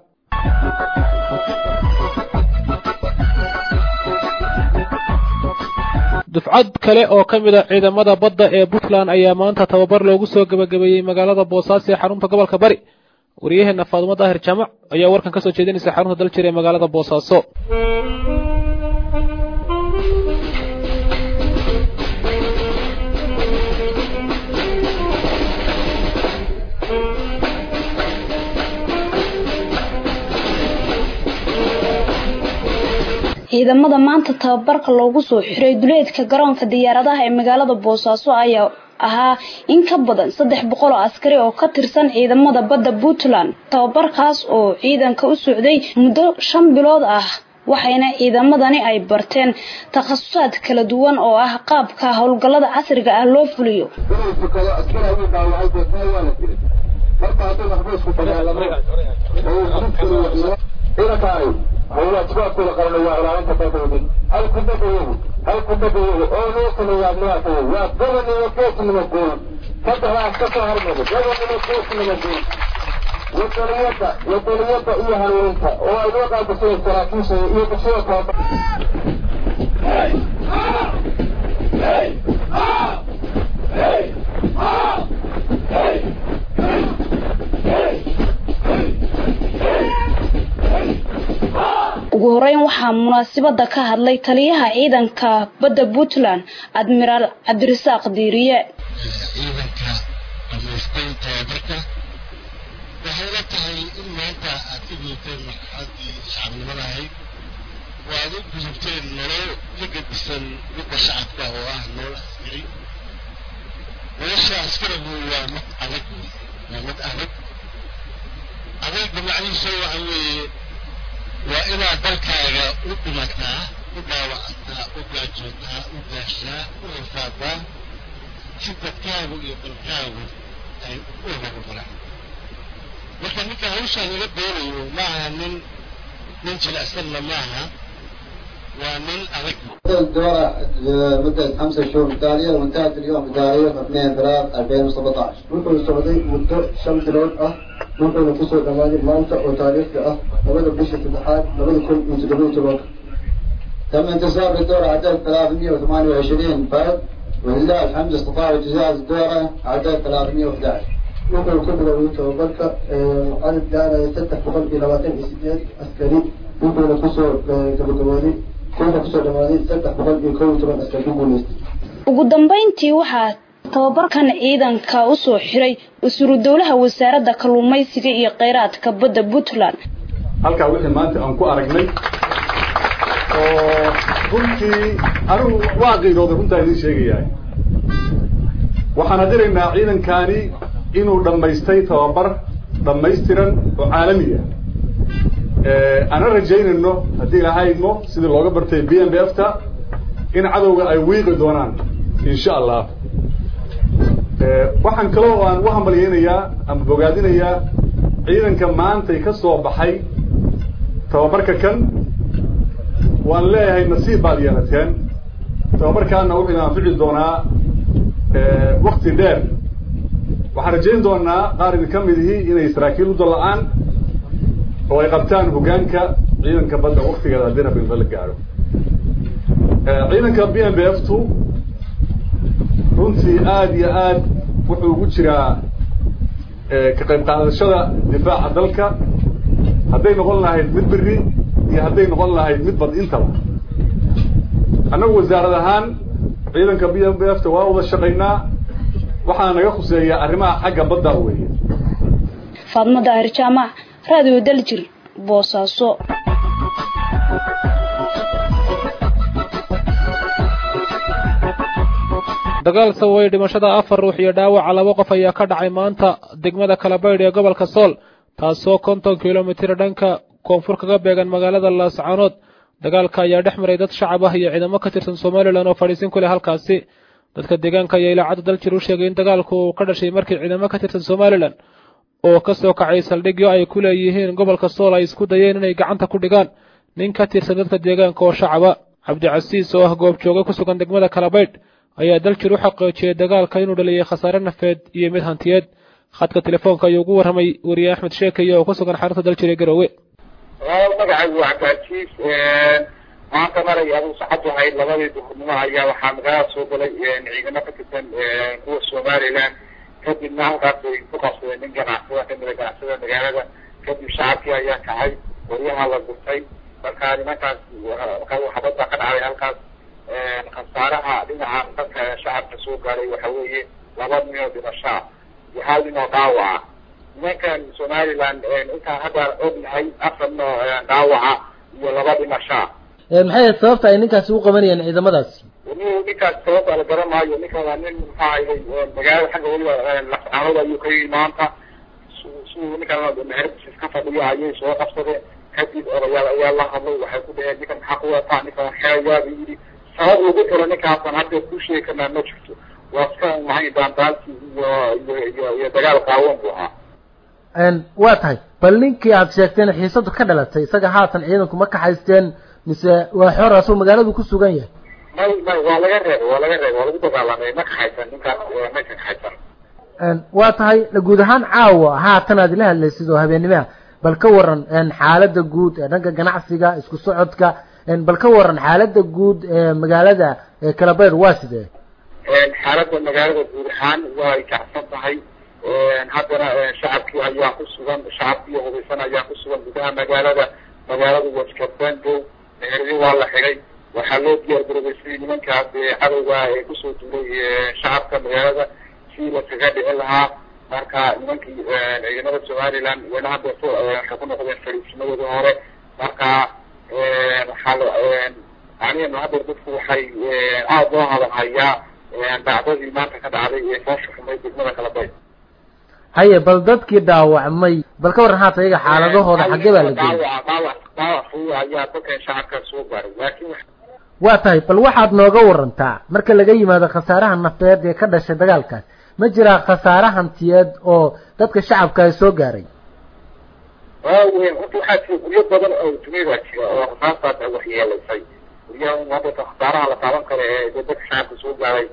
[SPEAKER 1] dufcad kale oo ka mid a ciidamada badda ee puntland ayaa maanta tababar loogu soo gebagabeeyey magaalada boosaaso ee xarunta gobolka bari wariyaheenna faadumo daahir jaamac ayaa warkan ka soo jeedinaysa xarunta daljir ee magaalada boosaaso
[SPEAKER 8] ciidamada maanta tababarka loogu soo xiray duleedka garoonka diyaaradaha ee magaalada boosaaso ayaa ahaa in ka badan saddex boqol oo askari oo ka tirsan ciidamada badda puntland tababarkaas oo ciidanka u socday muddo shan bilood ah waxayna ciidamadani ay barteen takhasusaad kala duwan oo ah qaabka howlgallada casriga ah loo fuliyo
[SPEAKER 9] howlaadkuwaadkooda qaranay waa ilaalinta dalkooda hal kudhafayagu hal kudhafayagu oo loo sameeyaa miyaatayo waa gobonnimo geesnimo guul saddexdaas ka soo hormado gobonnimo geesnimo guul wadaniyada wadaniyada iyo hanuuninta oo ay loo qaadaseen saraakiisha iyo bulshada taaba
[SPEAKER 8] ugu horeyn waxaa munaasabada ka hadlay taliyaha ciidanka badda puntland admiraal cabdirasaaq diiriye
[SPEAKER 10] ciidanka dhamaystay tababarka waxay la tahay in maanta aad ka gudubteen marxaladii shacabnimada ahayd oo aad u gudubteen nolol ka gedisan midda shacabka oo ah nolol askari nolosha askarigu waa mid adag waa mid adag adayga macnihiisa waxa weeye waa inaad dalkaaga u dhimataa u dhaawacataa u gaajootaa u gaashaa u rafaadaa si dadkaagu iyo dalkaagu ay u horumaraan marka ninka hawshaan iga doonayo ma aha nin nin jilicsanna maaha waa nin adag
[SPEAKER 11] الدورة مدة خمسة شهور متتالية وانتهت اليوم بتاريخ 2 3 2017 ممكن السعودية مدة شمس لون أه ممكن نفسه دماني مانتا وتاريخ أه نبدأ بش الاتحاد نبدأ كل متدربين تبقى تم انتصار الدورة عدد 328 فرد ولله الحمد استطاعوا اجتزاز الدورة عدد 311 ممكن كل لو توبرك عدد كان يتفتح بخلق لواتين إسجاد عسكري ممكن نفسه قبل قوانين
[SPEAKER 8] ugu dambeyntii waxaa tababarkan ciidanka u soo xiray wasiiru dowlaha wasaaradda kalluumaysiga iyo kheyraadka badda puntland
[SPEAKER 12] halkaa wixii maanta aan ku aragnay oo runtii anigu waa qiirooday runtaa idiin sheegayaa waxaan adiraynaa ciidankani inuu dhammaystay tababar dhammaystiran oo caalamiya ana rajaynayno haddii ilahaydno sidii looga bartay b m b f ta in cadowga ay wiiqi doonaan insha allah waxaan kaloo aan u hambalyeynayaa ama bogaadinayaa ciidanka maantay ka soo baxay tababarka kan waan leeyahay nasiib baad yeelateen tababarkaana wuxuu anfici doonaa wakti dheer waxaan rajayn doonaa qaar idin ka mid ihi inay saraakiil u dalla-aan oo ay qabtaan hoggaanka ciidanka badda waktigeeda haddii rabinba la gaadho ciidanka b m b f two runtii aada iyo aad wuxuu ugu jiraa ka qayb qaadashada difaaca dalka hadday noqon lahayd mid beri iyo hadday noqon lahayd mid bad intaba annagu wasaarad ahaan ciidanka b m b f ta waa wada shaqaynaa waxaana naga khuseeyaa arrimaha xagga badda weeye
[SPEAKER 8] faadmo daahir jaamac raadiyo daljir boosaaso
[SPEAKER 1] dagaal sababay dhimashada afar ruux iyo dhaawaca laba qof ayaa ka dhacay maanta degmada kalabaydh ee gobolka sool taasoo konton kilomitir dhanka koonfur kaga beegan magaalada laascaanood dagaalka ayaa dhex maray dad shacab ah iyo ciidamo ka tirsan somalilan oo fadhiisin ku leh halkaasi dadka deegaanka ayaa ilaacadda daljir u sheegay in dagaalku uu ka dhashay markii ciidamo ka tirsan somalilan oo ka soo kacay saldhigyo ay ku leeyihiin gobolka sool ay isku dayeen inay gacanta ku dhigaan nin ka tirsan dadka deegaanka oo shacaba cabdicasiis oo ah goobjooga ku sugan degmada kalabaydh ayaa daljir u xaqiijiyey dagaalka inuu dhaliyay khasaare nafeed iyo mid hantiyeed khadka telefoonka ayuu ugu warramay weriye axmed sheekeye oo ku sugan xarunta daljir ee garowe
[SPEAKER 9] magacaygu waa cabdicasiis maanta maray aduu saxadu ahayd labadii duhurnimo ayaa waxaa magaalada soo galay ciidamo ka tirsan kuwa somalilan kadibna halkaas ay ku qabsadeen nin ganacsada kamida ganacsada magaalada kadib shacabkii ayaa kacay qoryaha la gurtay marka nimankaas xabad baa ka dhacday halkaas khasaaraha dhinaca dadka shacabka soo gaaray waxa weeye laba nin oo dhimashaa iyo hal nin oo dhaawaca nimankan somaliland intaan hadda ognahay afar nin oo dhaawaca iyo laba dhimashaa
[SPEAKER 13] maxay ahayd sababta ay ninkaasi u qabanayeen ciidamadaasi
[SPEAKER 9] nin ninkaas sababta la garan maayo ninkan waa nin maxaa ahay magaalada xagga weliba lascaanood ayuu ka yimi maanta siduu ninkan meheradiis ka fadhiyo ayay soo qabsadeen kadib odayaal ayaa la hadlay waxay ku dhaheen ninkan maxaa ku wataa ninkan xeeyaa buu yidhi sabab lagu xiro ninkaasan hadda ku sheegi karnaa ma jirto waa iska maxay daandaansi iyo iyo iyo iyo dagaal qaawan buu ahaa
[SPEAKER 13] waa tahay bal ninkii aad sheegteen xiisadu ka dhalatay isaga haatan ciidanku ma kaxaysteen mise waa xor asoo magaaladu ku sugan yahay
[SPEAKER 9] may may waa laga reebay waa laga reebay waa lagu dagaalamay ma kaxaysan ninkaas ma kaxaysan
[SPEAKER 13] waa tahay guud ahaan caawa haatan aad ila hadlaysid oo habeenimaha bal ka waran xaalada guud ee dhanka ganacsiga isku socodka bal ka waran xaalada guud ee magaalada kalabayr waa sidee
[SPEAKER 9] xaaladda magaalada guud ahaan way kacsan tahay haddana shacabkii ayaa ku sugan shacabkii hubeysan ayaa ku sugan gudaha magaalada magaaladu waa iska bandow meheradi waa la xidhay waxaa loo diyaar garoobay sidii nimankaas cadowga ee kusoo duulay shacabka magaalada sidii laskaga dhicin lahaa marka nimankii ciidamada somaliland wayna hadeerto waxay ku noqdeen fadhiisimadooda hore marka waxaa aniga hadeer dadku waxay aada loo hadalhayaa dacdadii maanta ka dhacday ee foosha xumay degmada kalabay
[SPEAKER 13] haye bal dadkii dhaawacmay bal ka waran haata iyaga xaaladahooda xaggee baa la geeyay
[SPEAKER 9] dhaawac dhaawac fudud ayaa dadkan shacabka soo gaaray laakiin
[SPEAKER 13] waa tahay bal waxaad nooga warantaa marka laga yimaado khasaaraha nafeed ee ka dhashay dagaalkaas ma jiraa khasaare hantiyeed oo dadka shacabka ay soo gaaray
[SPEAKER 9] waaweyn horta waxaa jira guryo badan oo duniyada jira oo khasaastaas waxyeelaysay guryaha hadda khasaaraha la taaban karo ee dadka shacabka soo gaaray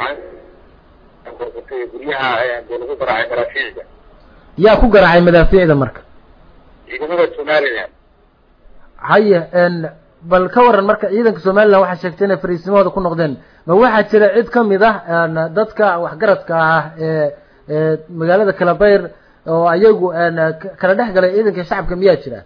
[SPEAKER 9] guryaha dee lagu garaacay maraafiicda
[SPEAKER 13] yaa ku garaacay madaafiicda marka
[SPEAKER 9] ciidamada somaliland
[SPEAKER 13] haye bal ka waran marka ciidanka somaliland waxaa sheegtay inay fariisimahooda ku noqdeen ma waxaa jira cid kamid ah dadka waxgaradka ah ee ee magaalada kalabayr oo ayagu kala dhex galay ciidanka shacabka miyaa jira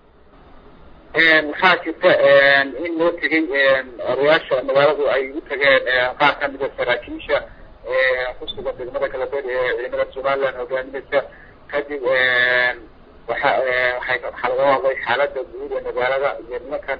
[SPEAKER 9] waxaa jirta in loo tegay odayaasha magaaladu ay u tageen qaar kamida saraakiisha kusugan degmada kalabayr ee ciidamada somaliland hogaaminaysa kadib waxa waxay waxaa laga hadlay xaalada guud ee magaalada iyo nimankan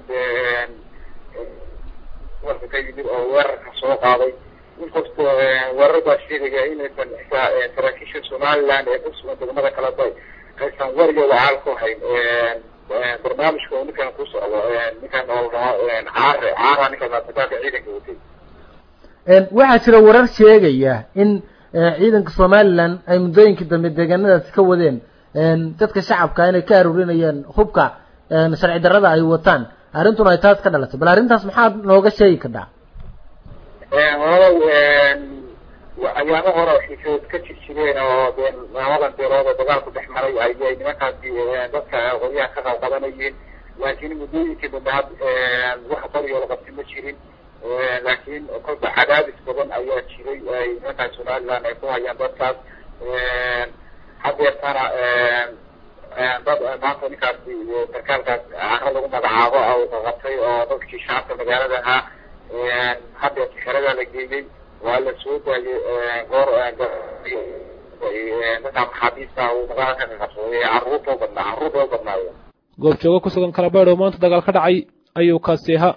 [SPEAKER 9] gobolka ka yimid oo weerarka soo qaaday inkastoo weerar baa sheegaya inaysan xitaa saraakiisha somaliland ee kusugan degmada kalabay aysan wariga wacaal ku hayn barnaamijka oo ninkan ku socdo ninkan oo dhaho caare caara ninkan dagaalka ciidanka watay
[SPEAKER 13] waxaa jira warar sheegaya in ciidanka somaliland ay muddooyinkii dambe deegaanadaasi ka wadeen dadka shacabka inay ka aruurinayeen hubka sharci darrada ay wataan arrintuna ay taas ka dhalatay bal arrintaas maxaad nooga sheegi kardhaa
[SPEAKER 9] walaalow ayaamo hore oo xiisood ka jir jireen oo dee labadan beelood oo dagaalku dhex maray ayay nimankaasi dadka qoryaha ka qalqabanayeen laakiin muddooyinkii dambe had wax qoryo la qabti ma jirin laakiin kolba cadaadis badan ayaa jiray ay nimankaas somaliland ay ku hayaan dadkaas hadeertana dad maanta ninkaasi sarkaalkaas caro lagu magacaabo uu qaqabtay oo dadkii shacabka magaalada ahaa hadeerta xeradaa la geeyey waa la soo daayay goor dadka maxaabiista uu magaalada ka qaqabsaday carruurta u badnaa carruurta u badnaayo
[SPEAKER 1] goobjoogo ku sugan kalabeedh oo maanta dagaal ka dhacay ayuu kaasi ahaa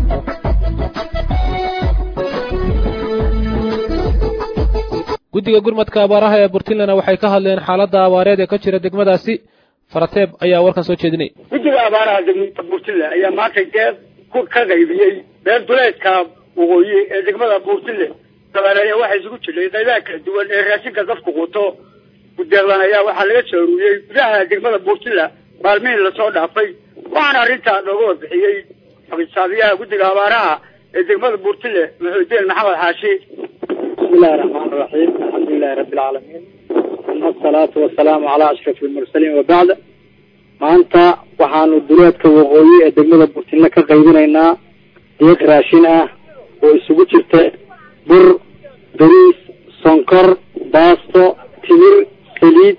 [SPEAKER 1] guddiga gurmadka abaaraha ee puntland waxay ka hadleen xaaladda abaareed ee ka jira degmadaasi farateeb ayaa warkan soo jeedinay
[SPEAKER 14] guddiga abaaraha degmada puntland ayaa maanta deeq ku ka qaybiyey beer duleedka waqooyi ee degmada puntland dabaaleeya waxaa isugu jiray qaybaha kala duwan ee raashinka dadku quto gudeeqdan ayaa waxaa laga soo aruuriyey gudaha degmada puntland maalmihii lasoo dhaafay waxaana arrintaa looga warbixiyey xisaabiyaha guddiga abaaraha ee degmada puntland maxuudeen maxamed xaashi
[SPEAKER 15] بسم الله الرحمن الرحيم الحمد لله رب العالمين ثم الصلاة والسلام على أشرف المرسلين وبعد maanta waxaanu duleedka waqooyi ee degmada burtinle ka qaybinaynaa deeq raashin ah oo isugu jirta bur bariis sonkor baasto timir saliid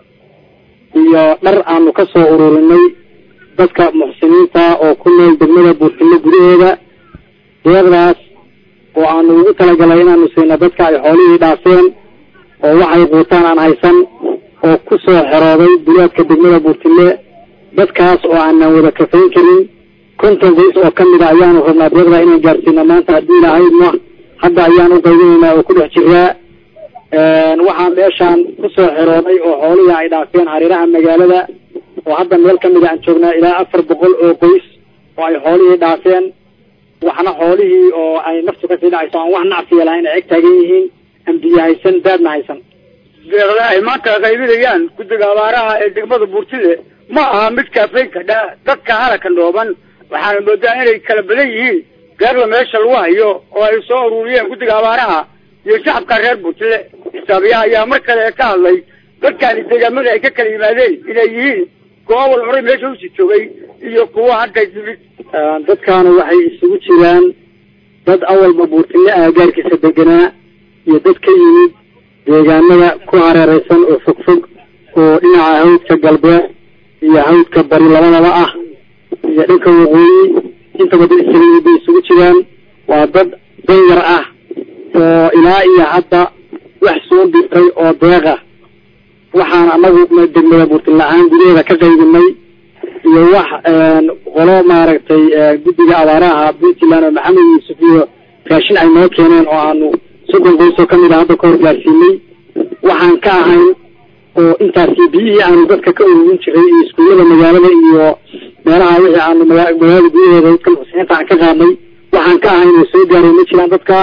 [SPEAKER 15] iyo dhar aanu ka soo ururinay dadka muxsiniinta oo ku nool degmada burtinle gudaheeda deeqdaas oo aanu ugu talagalay inaanu siino dadka ay xoolihii dhaafeen oo waxay quutaan aan haysan oo ku soo xerooday duleedka degmada buurtile dadkaas oo aanan wada kafayn karin konton qoys oo ka mida ayaanu rabnaa deeqda inaan gaarsiino maanta haddii ilahaydna hadda ayaan u qaybinaynaa oo ku dhex jiraa waxaan meeshaan kusoo xerooday oo xoolihii ay dhaafeen hareeraha magaalada oo hadda meel ka mida aan joognaa ilaa afar boqol oo qoys oo ay xoolihii dhaafeen waxna xoolihii oo ay naftu kasii dhacayso aan wax nacsiya lahayn ay eg taagan yihiin aan biyo haysan daadna haysan
[SPEAKER 14] deeqda ay maanta qaybinayaan guddiga abaaraha ee degmada buurtile ma aha mid kaafayn kadha dadka halaka dhooban waxaana moodaa inay kala badan yihiin deeqda meesha lagu hayo oo ay soo ururiyeen guddiga abaaraha iyo shacabka reer buurtile xisaabiyaha ayaa mar kale ka hadlay dadkaani deegaamada ay ka kala yimaadeen inay yihiin kuwa wal horay meesha usii joogay iyo kuwa hadda yimid
[SPEAKER 15] dadkaana waxay isugu jiraan dad awalba buurtile aagaarkiisa deganaa iyo dad ka yimid deegaanada ku hareereysan oo fogfog oo dhinaca hawdka galbeed iyo hawdka bari labadaba ah iyo dhanka waqooyi intaba dad isaga bay isugu jiraan waa dad danyar ah oo ilaa iyo hadda wax soo dirtay oo deeqa waxaan anagu degmada buurtile ahaan gudaheeda ka qaybinay iyo wax qolo maaragtay guddiga abaaraha puntland oo maxamed yuusuf iyo raashin ay noo keeneen oo aanu soddon qoys oo kamid a hadda ka hor gaarsiinay waxaan ka ahayn oo intaasi biyihii aanu dadka ka ururin jiray iyo iskuullada magaalada iyo meelaha wixii aanu magaalada gudaheeda dadka muxsiniinta aan ka qaadnay waxaan ka ahayn oo soo gaaray ma jiraan dadka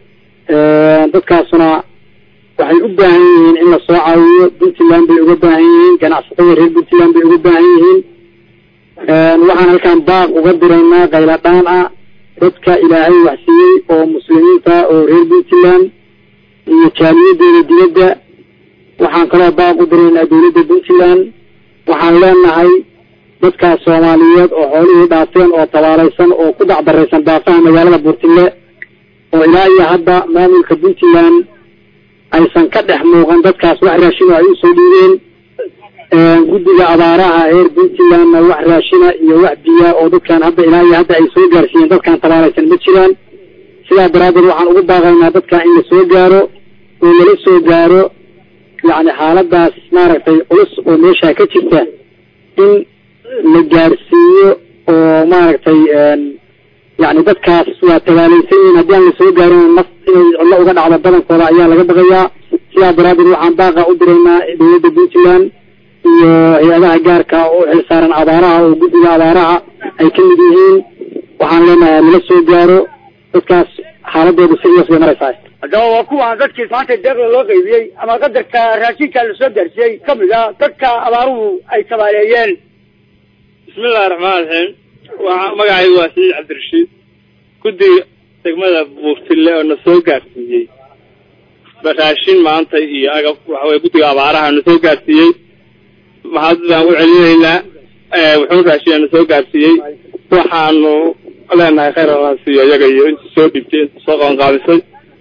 [SPEAKER 15] dadkaasuna waxay u baahan yihiin in lasoo caawiyo puntland bay uga baahan yihiin ganacsatada reer puntland bay uga baahan yihiin waxaan halkaan baaq uga diraynaa qayladhaan ah dadka ilaahay wax siiyey oo muslimiinta oo reer puntland iyo jaaliyadeeda dibadda waxaan kaloo baaq u diraynaa dawladda puntland waxaan leenahay dadkaas soomaaliyeed oo xoolihii dhaafeen oo tabaalaysan oo ku dacdaraysan daafaha magaalada buurtile oo ilaa iyo hadda maamulka puntland aysan ka dhex muuqan dadkaas wax raashin oo ay usoo dhiibeen guddiga abaaraha reer puntlandna wax raashina iyo wax biya oo dadkan hadda ilaa iyo hadda ay soo gaarsiiyeen dadkan tabaalaysan ma jiraan sidaa daraaddeed waxaan ugu baaqaynaa dadka in la soo gaaro oo lala soo gaaro yacni xaaladaas maaragtay culus oo meesha ka jirta in la gaarsiiyo oo maaragtay yacni dadkaas waa tabaalaysan yihiin haddii aan lasoo gaarin naf inay cidlo uga dhacdo badankooda ayaa laga baqayaa sidaa daraaddeed waxaan baaqa u diraynaa dowladda puntland iyo hay-adaha gaarka oo u xilsaaran abaaraha oo guddiga abaaraha ay ka mid yihiin waxaan leenahay lala soo gaaro dadkaas xaaladoodu sidaas bay maraysaa
[SPEAKER 14] haddaba waa kuwaan dadkii maanta deeqda loo qaybiyey ama qadarka raashinka lasoo gaarsiiyey kamid a dadka abaaruhu ay tabaaleeyeen
[SPEAKER 16] bismillahi raxmaan raxiim waa magacaygu waa saciid cabdirashiid guddiga degmada buurtille oo na soo gaarsiiyey raashin maanta iyo agab waxa weye guddiga abaaraha na soo gaarsiiyey mahad baan u celinaynaa wuxuu raashiya na soo gaarsiiyey waxaanu leenahay khayr allah siiyo iyaga iyo inta soo dhibtay inta soo qabanqaabisay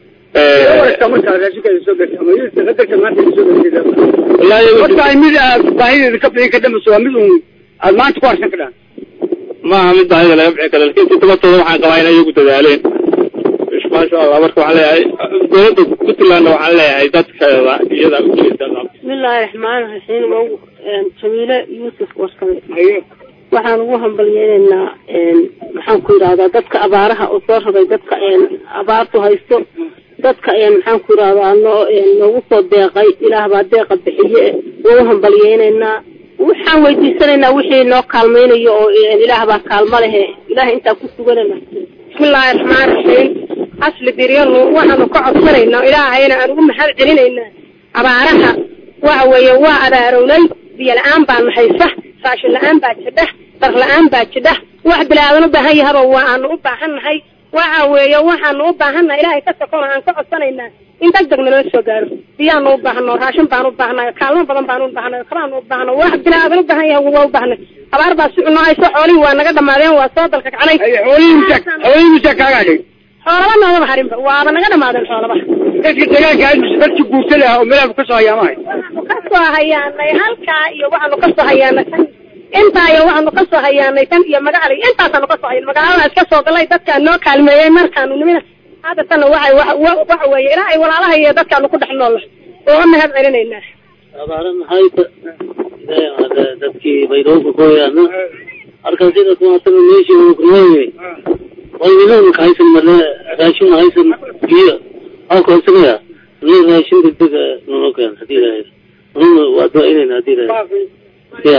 [SPEAKER 14] wallaahi mid aad baahideeda ka bixin kadhambayso waa mid uun aad maanta ku harsan kadhaan
[SPEAKER 16] maaha mid baahida laga bixin kara lakin si tabatooda waxaan qabaa in iyagu dadaaleen maasha allah marka waxaan leeyahay dowladda puntlandna waxaan leeyahay dadkeeda iyada ujeeda
[SPEAKER 17] bismillaahi raxmaani raxiim jamiile yuusuf warsame waxaan ugu hambalyeynaynaa maxaan ku yidhahdaa dadka abaaraha oo soo rabay dadka abaartu haysto dadka maxaan ku yidhahdaa noo noogu soo deeqay ilaah baa deeqa bixiye ugu hambalyeynaynaa waxaan weydiisanaynaa wixii noo kaalmaynayo oo ilaah baa kaalmo lehe ilaah intaa ku suganana
[SPEAKER 18] bismillaahi raxmaani raxiim asli diryanu waxaanu ka codsanaynaa ilaahayna aan ugu mahad celinaynaa abaaraha waxa weeye waa abaarownay biyo la-aan baa nahaysa raashin la-aan baa jidha dar la-aan baa jidha wax bilaadan u baahan yahaba waa aanu u baahan nahay waxa weeye waxaanu u baahannahay ilaahay ka sokona aan ka codsanaynaa in deg deg naloo soo gaaro biyaanu u baahno raashin baanu u baahnay kaalmo badan baanu u baahnay kabaanu u baahno wax bilaadan u baahan yahay waa u baahnay abaar baa si cunahayso xoolihii waa naga dhamaadeen waa soo dalka kacnay
[SPEAKER 14] xoolihii musaa kaaga hadhay
[SPEAKER 18] xoolaba noogama harinba waaba naga dhamaadeen xoolaba
[SPEAKER 14] dadka deegaanka aad mise dadki guurta leh oo meelaha kasoo hayaamahay
[SPEAKER 18] kasoo hayaanay halkaa iyo waxaanu kasoo hayaanay tan intaa iyo waxaanu kasoo hayaanay tan iyo magacali intaasaanu kasoo hayan magaalada iska soo galay dadkaa noo kaalmeeyey markaanu nimina hadda tana waxay waxa weeye ilaa ay walaalaha iyo dadkaanu ku dhex noolla ooga mahad celinaynaa
[SPEAKER 19] abaare maxay dadkii baydhowrka kooyaana halkan sida kumaasaba meeshii uu kunoolyahay walwilowka haysan male raashin haysan biyo halka isagaya ni raashin degdeg nolo keen hadii ilahay nuna waa ducaynayna hadii ilahay ya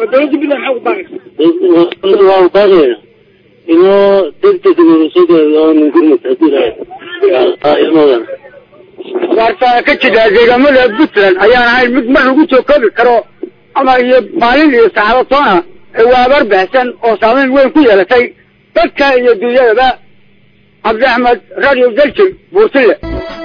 [SPEAKER 19] dowladda waa baaqayna inoo degdeg soo gaaro gurmud hadii ilahay ilmoodan
[SPEAKER 14] abaartaa ka jira deegaamada puntland ayaan ahayn mid mar lagu soo koobi karo ama iyo maalin iyo saacado toona waa abaar baahsan oo saameyn weyn ku yeelatay dadka iyo dunyadaba cabdi axmed radio daljil buurtile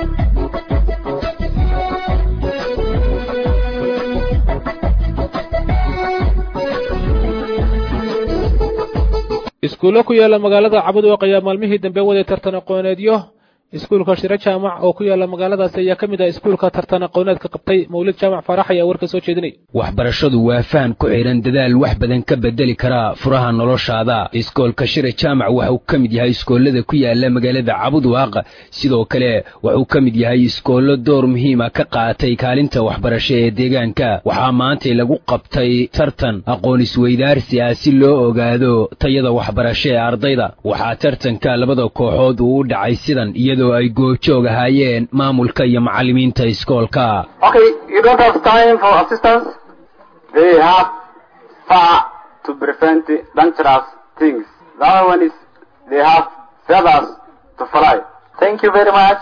[SPEAKER 1] iskuullo ku yaala magaalada cabudwaq ayaa maalmihii dambe waday tartan aqooneedyo iskuulka shiro jaamac oo ku yaala magaaladaasi ayaa ka mid ah iskuulka tartan aqooneedka qabtay mawlid jaamac faarax ayaa warka soo jeedinay
[SPEAKER 20] waxbarashadu waa faham ku xidhan dadaal wax badan ka bedeli kara furaha noloshaada iskoolka shire jaamac waxuu ka mid yahay iskoollada ku yaala magaalada cabudwaaq sidoo kale wuxuu ka mid yahay iskoollo door muhiima ka qaatay kaalinta waxbarasho ee deegaanka waxaa maantay lagu qabtay tartan aqoon isweydaarsi ah si loo ogaado tayada waxbarasho ee ardayda waxaa tartanka labada kooxood uu u dhacay sidan iyadoo ay goobjoog ahaayeen maamulka iyo macallimiinta iskoolka
[SPEAKER 21] Okay, you don't have time for assistance. They have far to prevent dangerous things. The other one is they have feathers to fly. Thank you very much.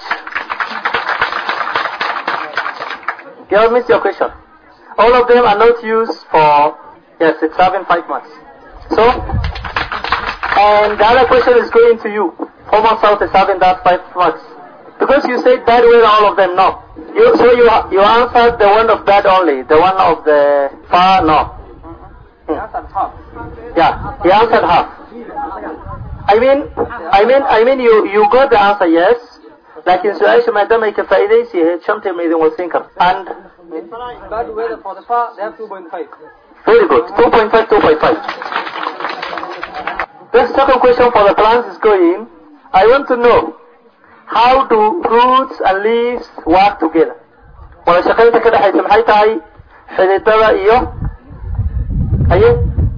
[SPEAKER 21] Give me your question. All of them are not used for, yes, it's having five marks. So, and the other question is going to you. Former South is having that five marks. Because you said that way, all of them no. You, so you you answered the one of that only, the one of the far no. Yeah, he answered half. I mean, I mean, I mean, you you got the answer yes. لكن سؤال maadaama ay ka faa'iidaysi ahayd shantii ma idin wasiin karta and
[SPEAKER 22] Bad weather for the far, they have 2.5.
[SPEAKER 21] very good 2.5 2.5 the second question for the plants is going I want to know how do roots and leaves work together wada shaqaynta ka dhexaysa maxay tahay xididada iyo haye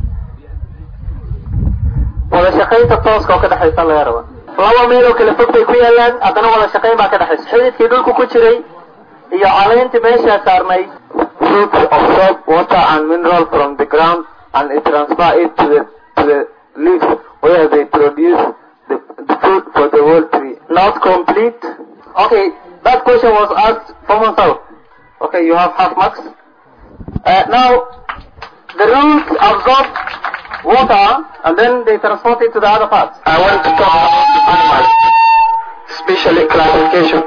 [SPEAKER 21] wada shaqaynta tooska oo ka dhexaysa laga raba laba meel oo kala fog bay ku yaalaan haddana wada shaqayn baa ka dhexaysa xididkii dhulku ku jiray iyo caleyntii meeshaa saarnay roots absorb water and mineral from the ground and it transfer it to the to the leaves where they produce the, the food for the whole tree. Not complete. Okay, that question was asked from myself. Okay, you have half marks. Uh, now, the roots absorb water and then they transport it to the other parts. I want to talk about the animals, especially classification.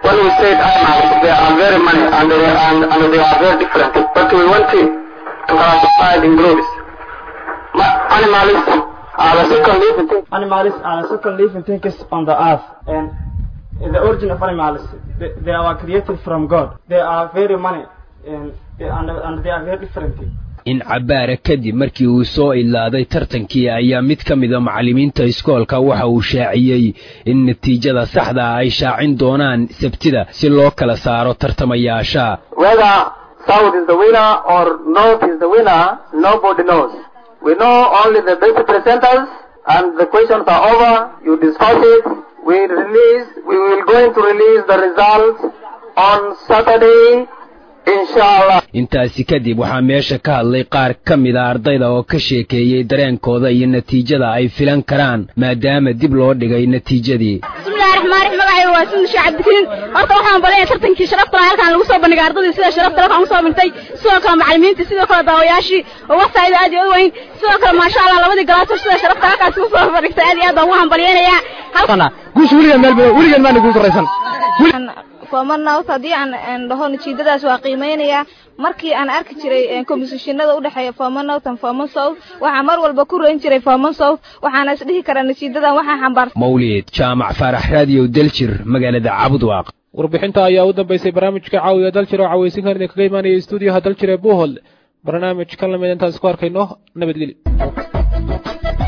[SPEAKER 21] when we said animals, they are very many and they, and, and they are very different. But we want to, to classify it in groups. Ma- Animals are the second living things.
[SPEAKER 2] Animals are the second living things on the earth. And the origin of animals, they, they are created from God. They are very many and, they, and, and they are very different.
[SPEAKER 20] in cabbaara kadib markii uu soo ilaaday tartankii ayaa mid ka mida macallimiinta iskoolka waxa uu shaaciyey in natiijada saxda ah ay shaacin doonaan sabtida si loo kala saaro tartamayaasha
[SPEAKER 21] Whether South is the winner or North is the winner, nobody knows. We know only the best presenters and the questions are over. You discuss it. We release, we will going to release the results on Saturday, inshallah.
[SPEAKER 20] intaasi kadib waxaa meesha ka hadlay qaar ka mida ardayda oo ka sheekeeyey dareenkooda iyo natiijada ay filan karaan maadaama dib loo dhigay natiijadii
[SPEAKER 3] bismillahi raxmaan raxiim magacayga waa sindu sheekh cabdikariin horta waxaan balanaya tartankii sharafta lahaa halkaan lagu soo bandhigay ardadii sida sharafta halkaan usoo dhintay sidoo kale macallimiintii sidoo kale daawayaashii oo wax faa'iido aad iyo u weyn sidoo kale maasha allah labadii galaasoo sida sharafta halkaas ugu soo bandhigtay aad iyo aad baan ugu hambalyeynayaa
[SPEAKER 2] guusha weligan meel weligan maana guul sarraysan
[SPEAKER 23] foomanaut haddii aan dhaho natiijadaas waa qiimeynayaa markii aan arki jiray komisishinada u dhexeeya foomanaut and foman south waxaa mar walba ku reyn jiray foman south waxaana isdhihi karaa natiijadan waxaa xambaarsan
[SPEAKER 20] mawlid jaamac faarax raadiyo daljir magaalada cabudwaaq
[SPEAKER 1] warbixinta ayaa u dambeysay barnaamijka caawiya daljir oo cawaysinkan idinkaga imaanaya stuudiyaha daljir ee buuhol barnaamij kan lamid intaan isku arkayno nabadgelyo